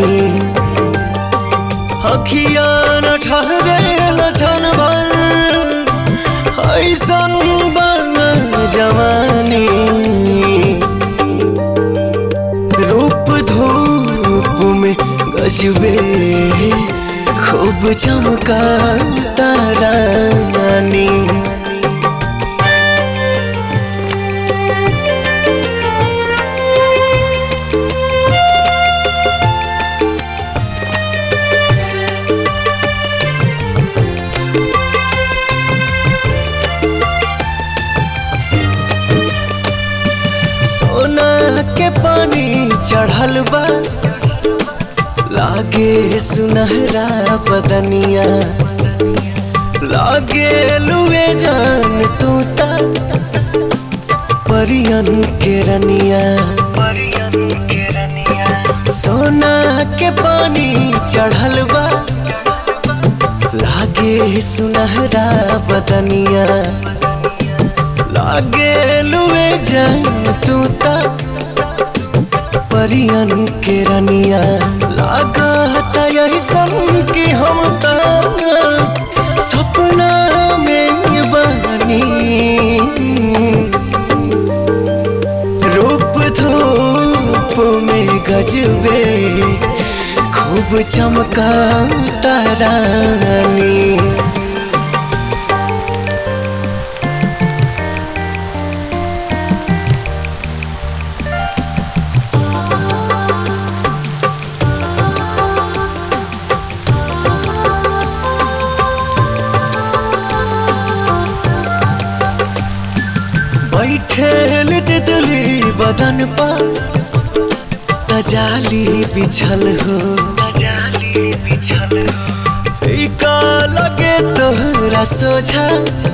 अखिया न ठहरे लछन भर ऐसन बन जवानी रूप धूप में गजबे खूब चमका तारानी सोना के पानी चढ़ल बा लागे सुनहरा बदनिया लागे लुए जान तू ता परियन के रनिया सोना के पानी चढ़ल बा लागे सुनहरा बदनिया लागे लुए जान तू ता परियन के रनिया लागा था यही सन कि हम ता सपना में बनी रूप धूप में गजबे खूब चमका तारानी बैठेल तितली बदन पर तजाली बिछल हो का लगे तोहरा सोझा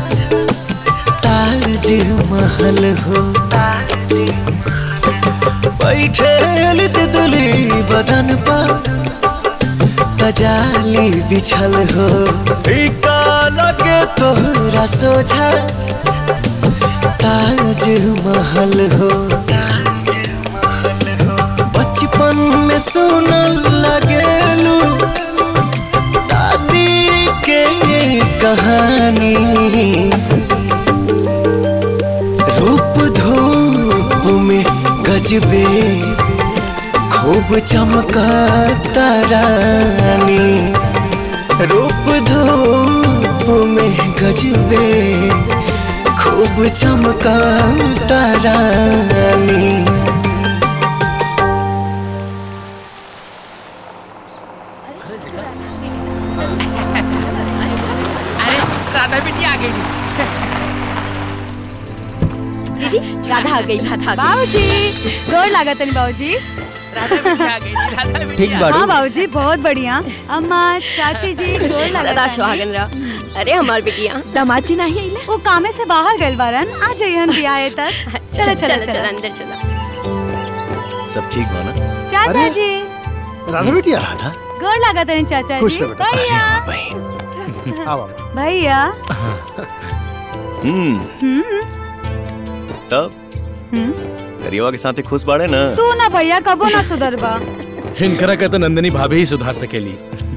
ताज महल हो बैठेल तितली बदन पर तजाली बिछल हो का लगे तोहरा सोझा ताज महल हो बचपन में सुनल लगेलू दादी के कहानी रूप धूप में गजबे खूब चमका तारानी रूप धूप में गजबे खूब चमका तारानी राधा बेटी आ गई दीदी राधा आ गई राधा बाबूजी गोर लागत नहीं बाबूजी राधा बेटी आ गई राधा बेटी ठीक आ बाड़ू गई। हाँ बाबूजी बहुत बढ़िया अम्मा चाची जी गोर लागत सदा सुहागन रह अरे हमार बिटिया दामाद जी नहीं आइले वो कामे से बाहर गइल बारन आ जाइहन बियाहे तक चलो चलो चलो चलो अंदर चलो सब ठीक बा ना चाचा जी राधा बेटिया राधा गोर लागत नहीं चाचा खुश जी रह बेटा। भैया आ बाबा भैया हम्म हम्म तब हम्म करियवा के साथ खुश बाड़े ना तू ना भैया कबो ना सुधरबा हिनकरा के तो नंदिनी भाभी ही सुधार सकेली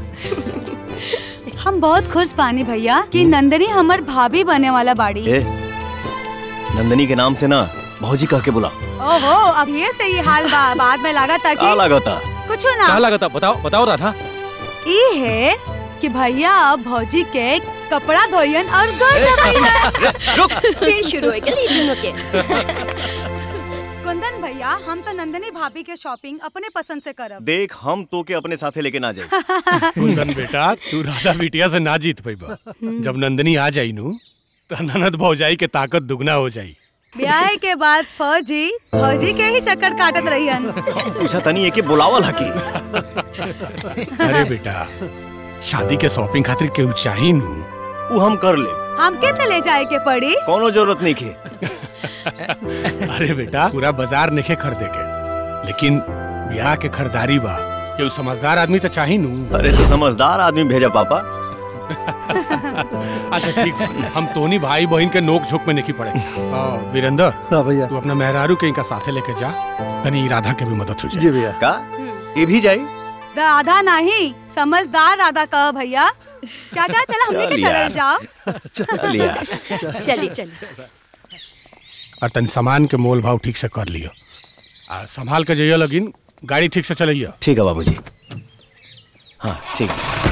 हम बहुत खुश पानी भैया कि नंदनी हमर भाभी बने वाला बाड़ी ए नंदनी के नाम से ना भौजी कह के बुला ओहो अब ये सही हाल बा बाद में लगा था का कि लागता कुछ क्या ना लागता बताओ बताओ राधा ई है कि भैया अब भौजी के कपड़ा धोयन और गोड़ दबाइयन फिर शुरू हो गई दोनों के कुंदन भैया हम तो नंदनी भाभी के शॉपिंग अपने पसंद से करब देख हम तो के अपने साथे लेके ना जाए कुंदन बेटा तू राधा बिटिया से ना जीत पैबा जब नंदनी आ जाई नु तो ननद भौजाई के ताकत दुगना हो जाई ब्याह के बाद फौजी फौजी के ही चक्कर काटत रहियन पूछा तनी एके बुलावल हकी अरे बेटा शादी के शॉपिंग खातिर केहू चाही नु उ हम कर ले हमके तो ले जाए के पड़ी कोनो जरूरत नहीं के अरे बेटा पूरा बाजार नहीं खरीदे के लेकिन ब्याह के खरीदारी बा केहू समझदार आदमी तो चाही नु अरे तो समझदार आदमी भेजा पापा अच्छा ठीक बा। हम तोनी भाई बहन के नोक झोंक में नहीं पड़े आ, वीरेंद्र हाँ भैया तू अपना मेहरारू के इनका साथे लेके जा तनी राधा के भी मदद हो जाए जी भैया का ये भी जाई राधा नहीं समझदार राधा कह भैया चाचा चला हमने के चल चलल यार। जाओ चल यार। चली चली और तनी सामान के मोल भाव ठीक से कर लियो आ संभाल के जाइयो लगिन गाड़ी ठीक से चलइयो ठीक है बाबूजी हाँ ठीक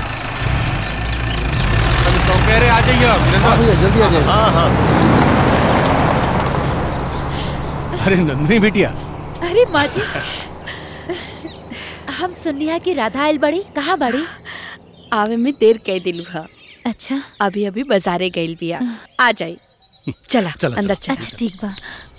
सौकेरे आ जाइयो हाँ भैया जल्दी आ जाइए हाँ हाँ अरे नंदनी बिटिया अरे माँ जी हम सुनिया कि राधा आयल बड़ी कहाँ बड़ी आवे में देर कह दिलू हा अच्छा अभी अभी बाजारे गइल बिया आ जाई चला चला, अंदर अच्छा चला ठीक बा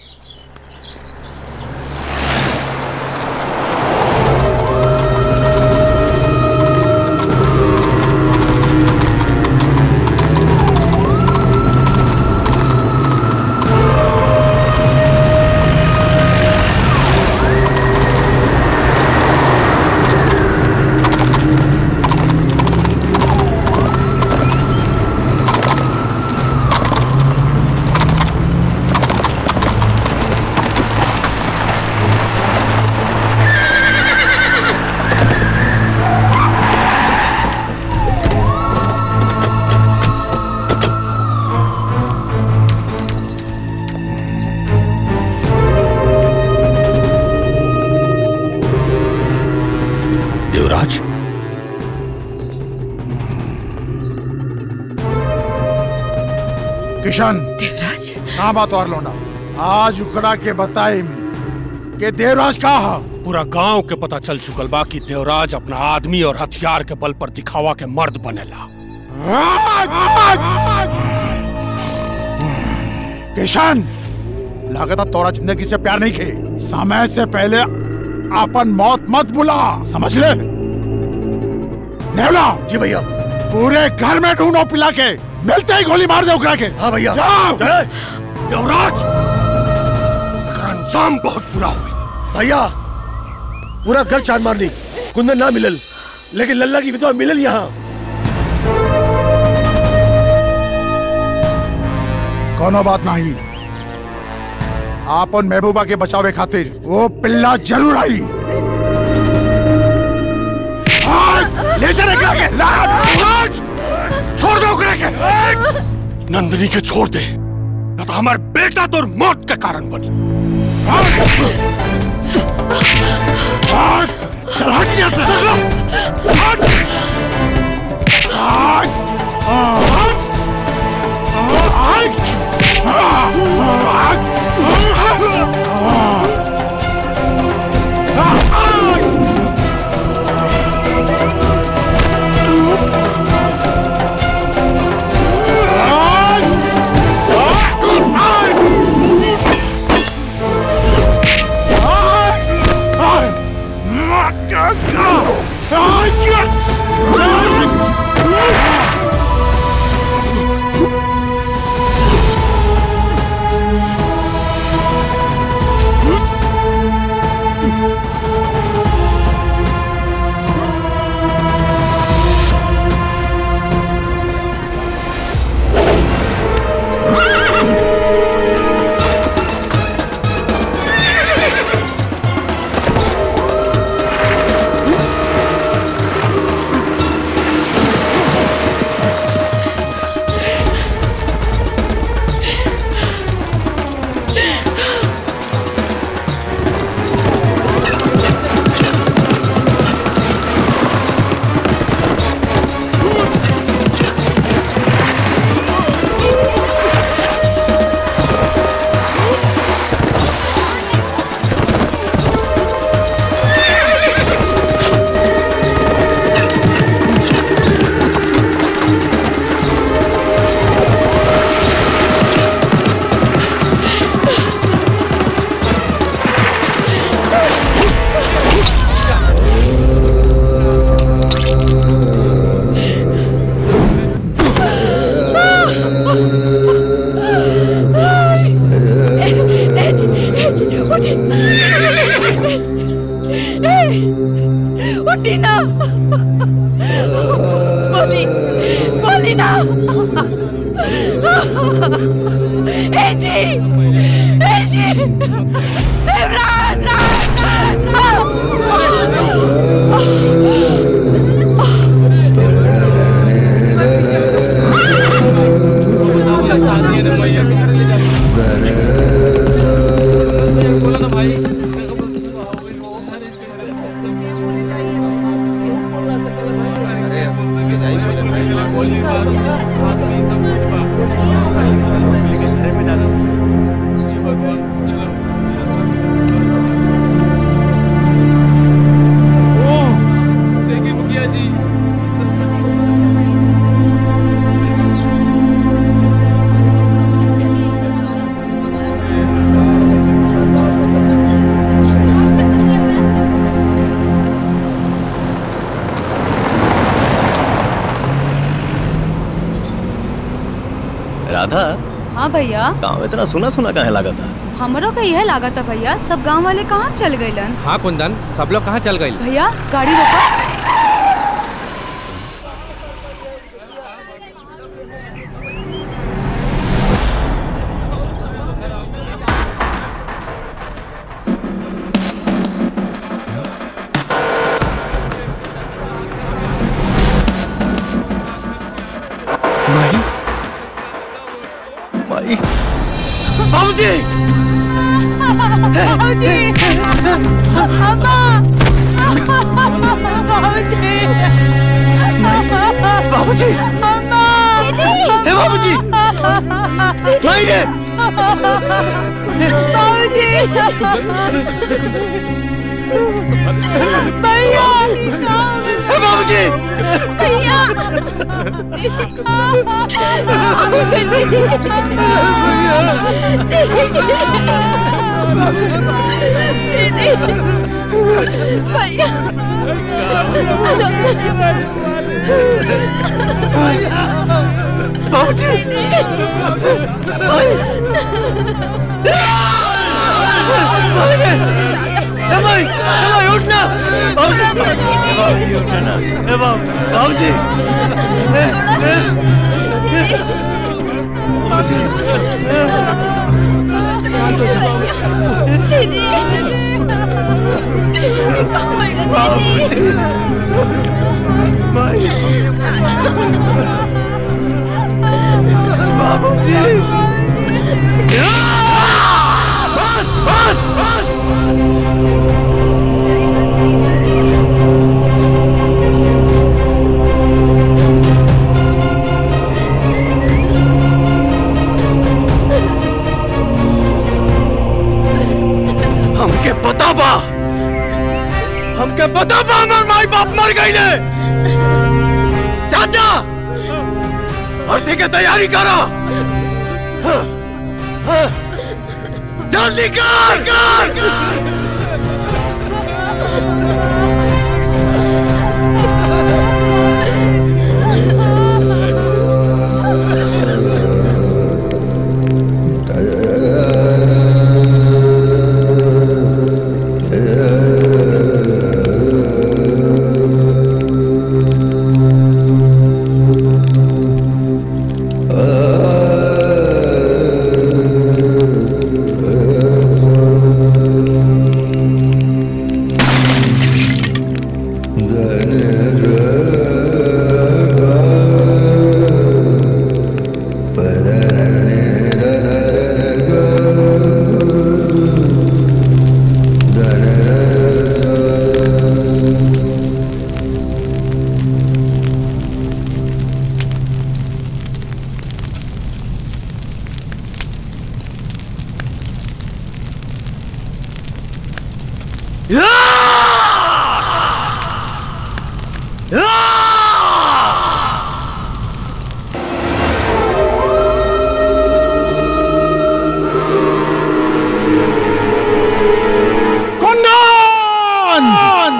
देवराज किशन देवराज कहाँ बात और लौंडा आज उखड़ा के बताइम के देवराज का हा पूरा गांव के पता चल चुकल बा कि देवराज अपना आदमी और हथियार के बल पर दिखावा के मर्द बनेला किशन लागत तोरा जिंदगी से प्यार नहीं खे समय से पहले अपन मौत मत बुला समझ ले नेवला जी भैया पूरे घर में ढूंढो पिला के मिलते ही गोली मार दे उकरा के हाँ भैया जाओ देवराज एकर अंजाम बहुत बुरा हुई भैया पूरा घर चांद मारनी कुंदन ना मिलल लेकिन लल्ला की विधवा मिलल यहाँ कोनो बात नहीं आपन महबूबा के बचावे खातिर वो पिल्ला जरूर आई आज ले चले एकरा के ला, आज छोड़ दो ओकरा के नंदिनी के छोड़ दे न तो हमार बेटा तोर मौत के कारण बनी आज चल हट यहाँ से चल हट आज आज बोली ना ए जी ए जी देवराज राधा हाँ भैया गाँव इतना सुना सुना काहे लगा था हमरो का यह लागत है भैया सब गांव वाले कहाँ चल गइलन हाँ कुंदन सब लोग कहाँ चल गए भैया गाड़ी रोको माई माई बाबूजी बाबूजी अम्मा बाबूजी बाबूजी अम्मा हे बाबूजी माई रे बाबूजी भैया हे बाबूजी भैया बाबूजी हे माई हे माई उठ ना बाबूजी हे बाबूजी उठ ना हे बाबू बाबूजी हे हे बाबूजी बाबूजी माई बाबूजी बस बस बस हमके पता बा हमके पता बा हमार माई बाप मर गईले चाचा भर्ती के तैयारी करो हाँ, हाँ, जल्दी कर कर कर कुंदन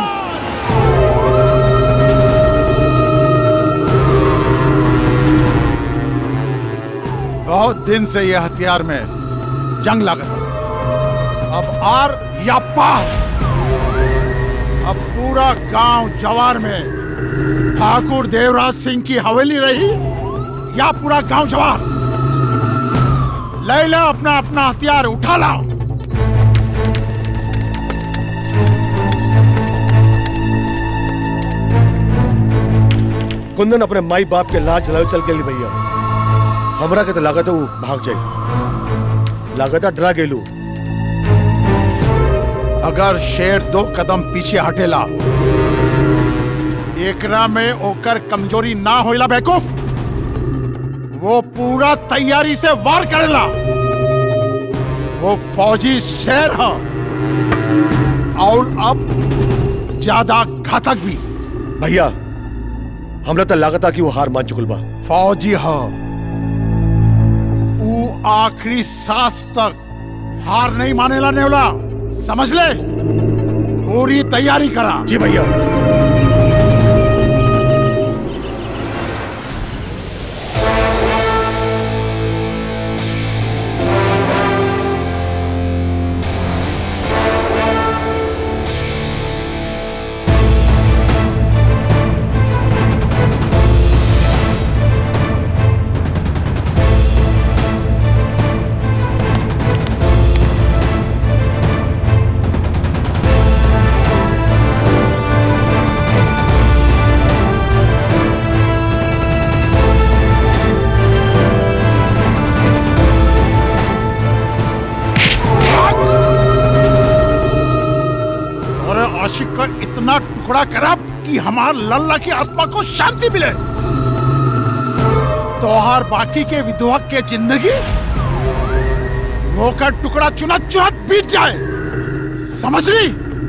बहुत दिन से यह हथियार में जंग लागत है। अब आर या पार अब पूरा गांव जवार में ठाकुर देवराज सिंह की हवेली रही या पूरा गांव जवार ले ला अपना अपना हथियार उठा लाओ कुंदन अपने माई बाप के लाज जलावे चल गेली भैया हमरा के तो लागत है वो भाग जाए लागत है डरा गेलू अगर शेर दो कदम पीछे हटेला एकरा में ओकर कमजोरी ना होइला बेवकूफ वो पूरा तैयारी से वार करेला वो फौजी शेर है और अब ज्यादा घातक भी भैया हमरा तो लागत है कि वो हार मान चुकल बा फौजी है वो आखिरी सांस तक हार नहीं मानेला नेवला समझ ले पूरी तैयारी करा जी भैया और आशिक का इतना टुकड़ा करा कि हमार लल्ला की आत्मा को शांति मिले तोहार बाकी के विधवा के जिंदगी वो का टुकड़ा चुनत चुनत बीत जाए समझ ली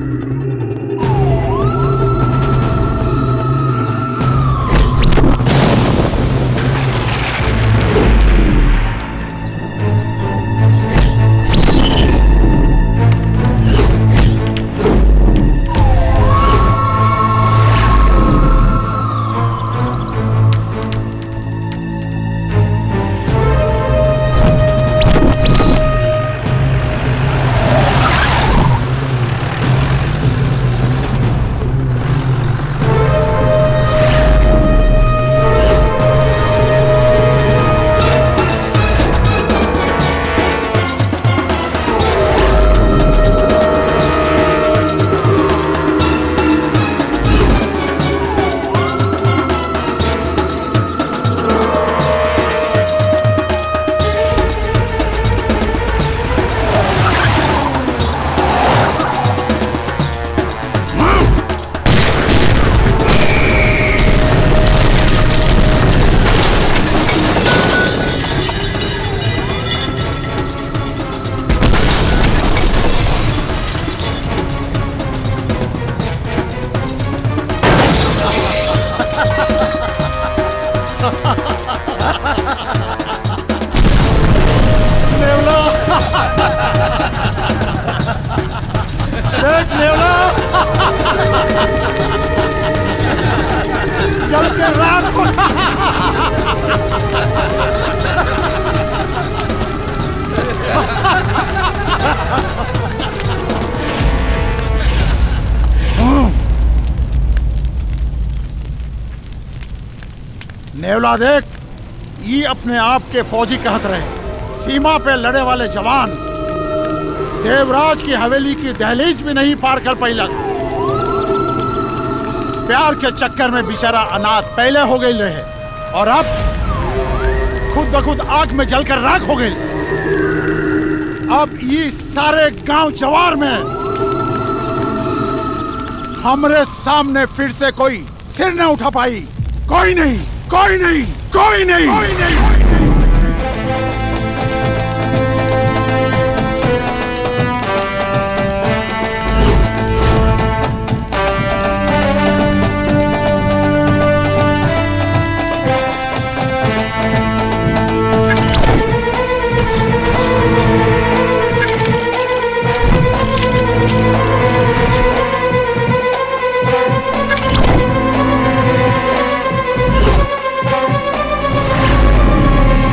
नेवला देख नेवला जल के रात को नेवला देख ये अपने आप के फौजी कहत रहे सीमा पे लड़े वाले जवान देवराज की हवेली की दहलीज भी नहीं पार कर पैलस प्यार के चक्कर में बेचारा अनाथ पहले हो गई रहे और अब खुद ब खुद आग में जलकर राख हो गई अब ये सारे गांव जवार में हमरे सामने फिर से कोई सिर न उठा पाई कोई नहीं कोई नहीं कोई नहीं कोई नहीं Thank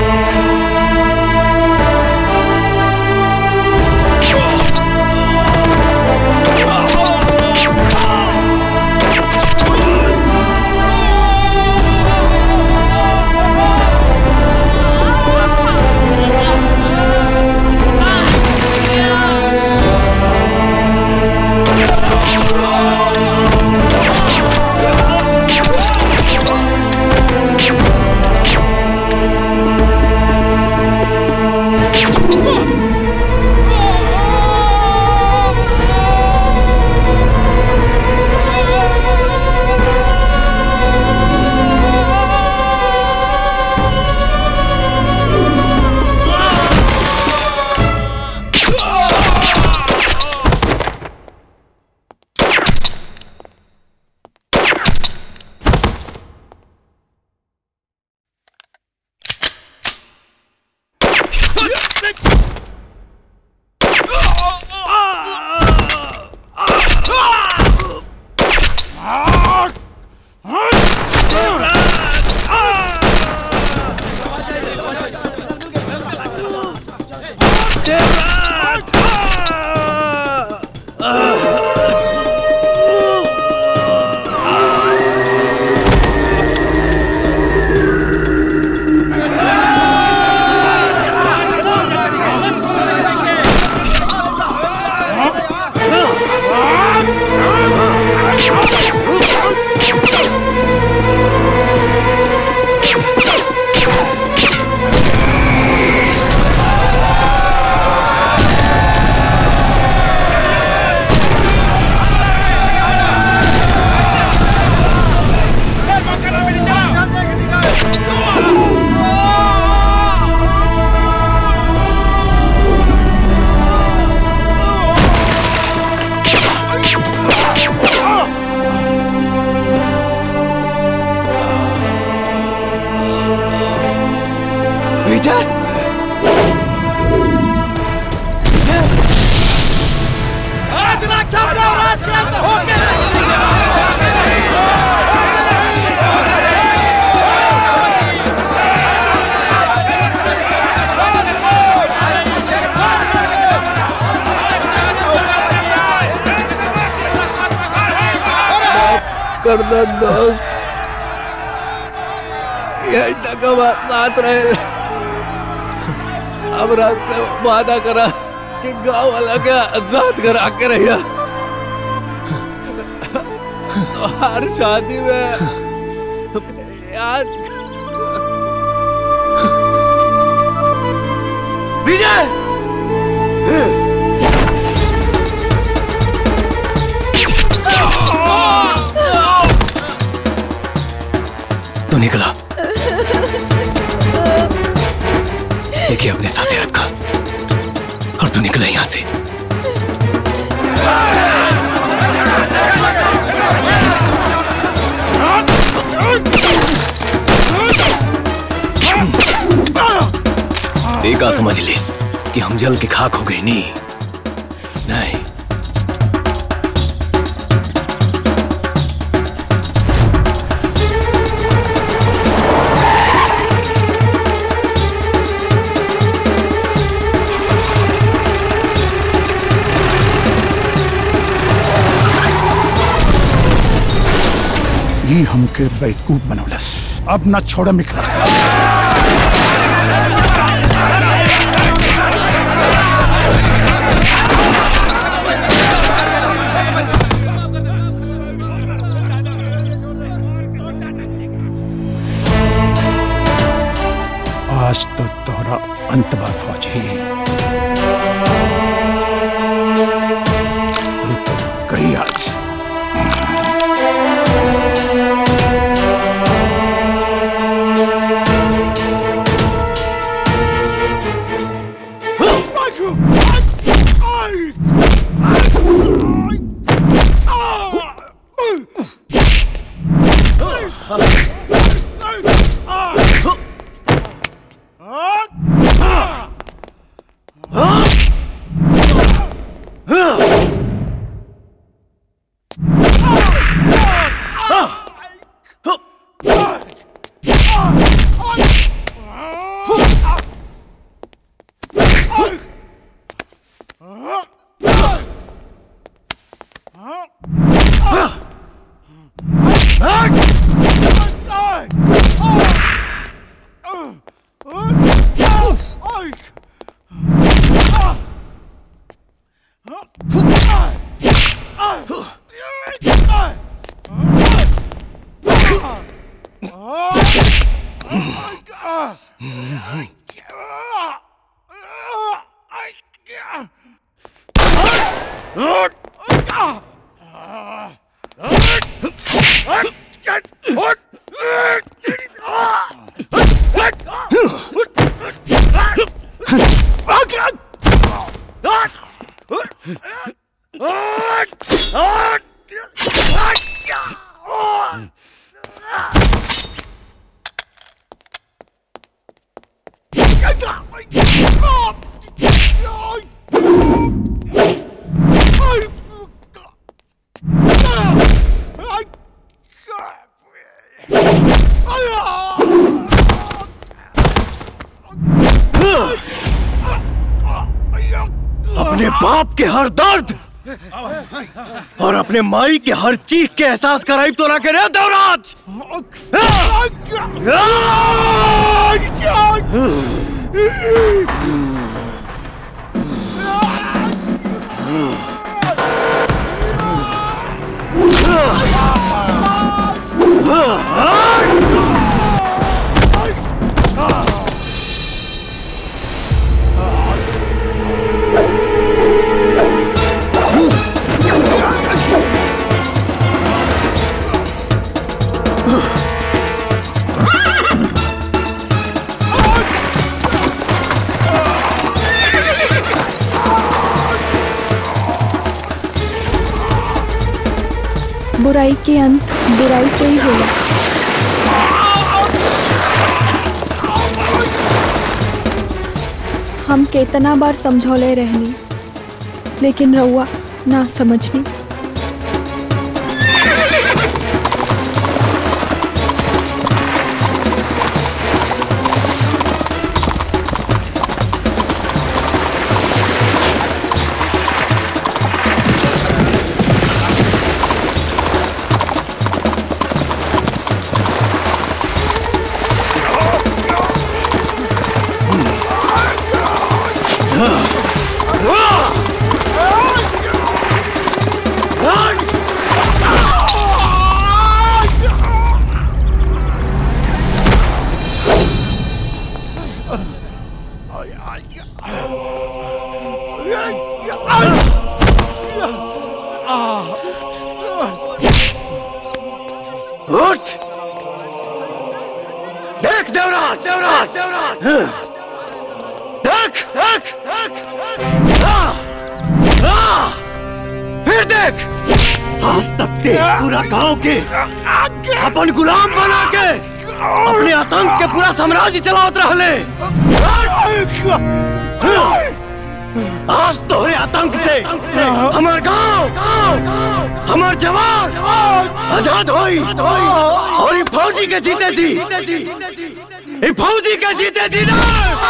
विजय आज रक्षा राज क्रांत हो कर दो दोस्त यही तक हमारे साथ रहे अब रात से वादा करा कि गांव वाला के आजाद करा के रहिया तो हर शादी में याद विजय तू निकला देखिए अपने साथ ही रखा और तू निकला यहां से देखा समझ लिस कि हम जल के खाक हो गए नहीं नहीं ये हमके बेवकूफ बनौलस अब न छोड़ मिखला आज तो तोहरा अंत बा फौजी तू तो गई आज अपने बाप के हर दर्द और अपने माई के हर चीख के एहसास कराई तो ना करे देवराज बुराई के अंत बुराई से ही होला हम केतना बार समझौले रहनी लेकिन रउआ ना समझनी उठ देख देवराज देवराज देवराज देख देख देख हाँ, हाँ, फिर देख आज तक ते पूरा गांव के अपन गुलाम बना के अपने आतंक के पूरा साम्राज्य चलावत रहले आज तोहरे आतंक से हमार गांव हमार जवान आजाद होई और ये फौजी के जीते जी ये फौजी के जीते जी ना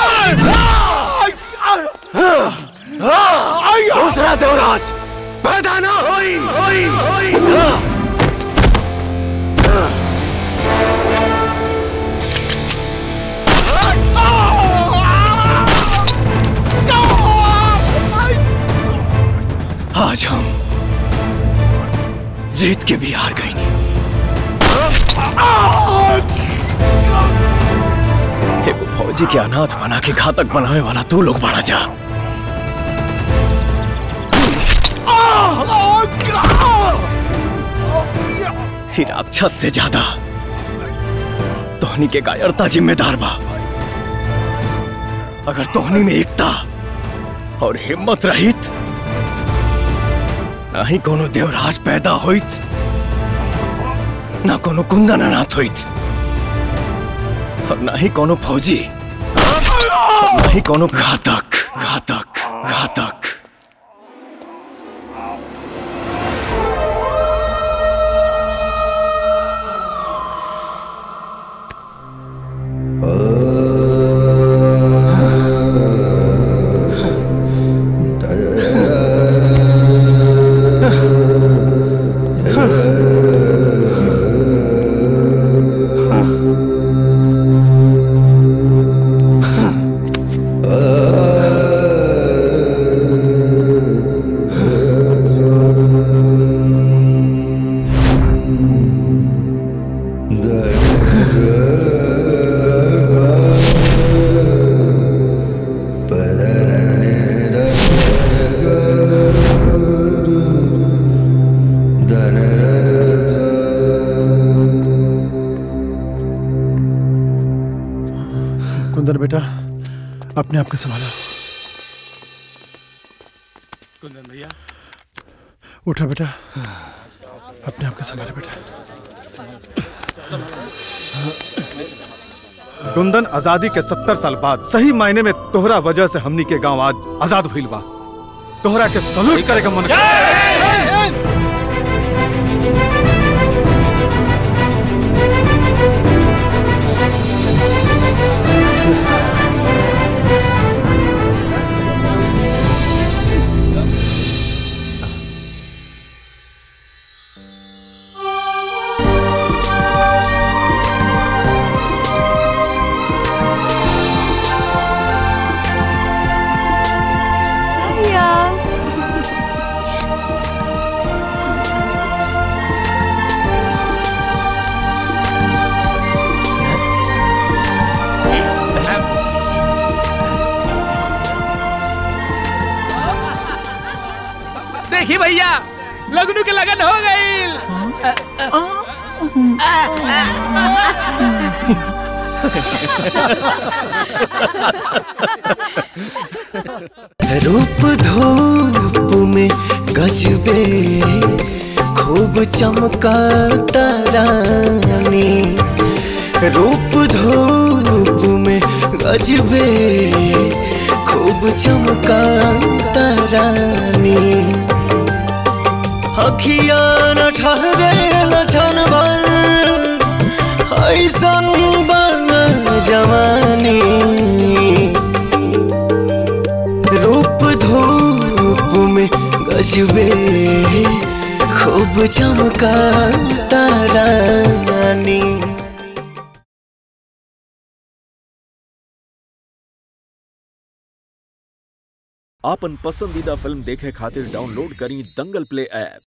दूसरा देवराज पैदा ना होई होई होई आज हम जीत के भी हार गए नहीं एगो फौजी के अनाथ बना के घातक बनावे वाला तू लोग बड़ा जा ही राक्षस से ज्यादा तोहनी के कायरता जिम्मेदार बा अगर तोहनी में एकता और हिम्मत रहित ना ही कोनो देवराज पैदा होइत ना कोनो कुंदन अनाथ होइत और ना ही कोनो फौजी और ना ही कोनो घातक घातक घातक कुंदन बेटा अपने आप को संभाला कुंदन भैया उठा बेटा अपने आप को संभाला बेटा कुंदन आजादी के सत्तर साल बाद सही मायने में तोहरा वजह से हमनी के गांव आज आजाद भइल बा तोहरा के सल्यूट करे का मन कर भैया देखी भैया लगनू के लगन हो गई रूप धूप में गजबे खूब चमका तारानी रूप धूप में गजबे खूब चमका तारानी अखिया न ठहरे लछन भर ऐसन बन जवानी रूप धूप में गजबे खूब चमका तारानी आपन पसंदीदा फिल्म देखे खातिर डाउनलोड करी दंगल प्ले ऐप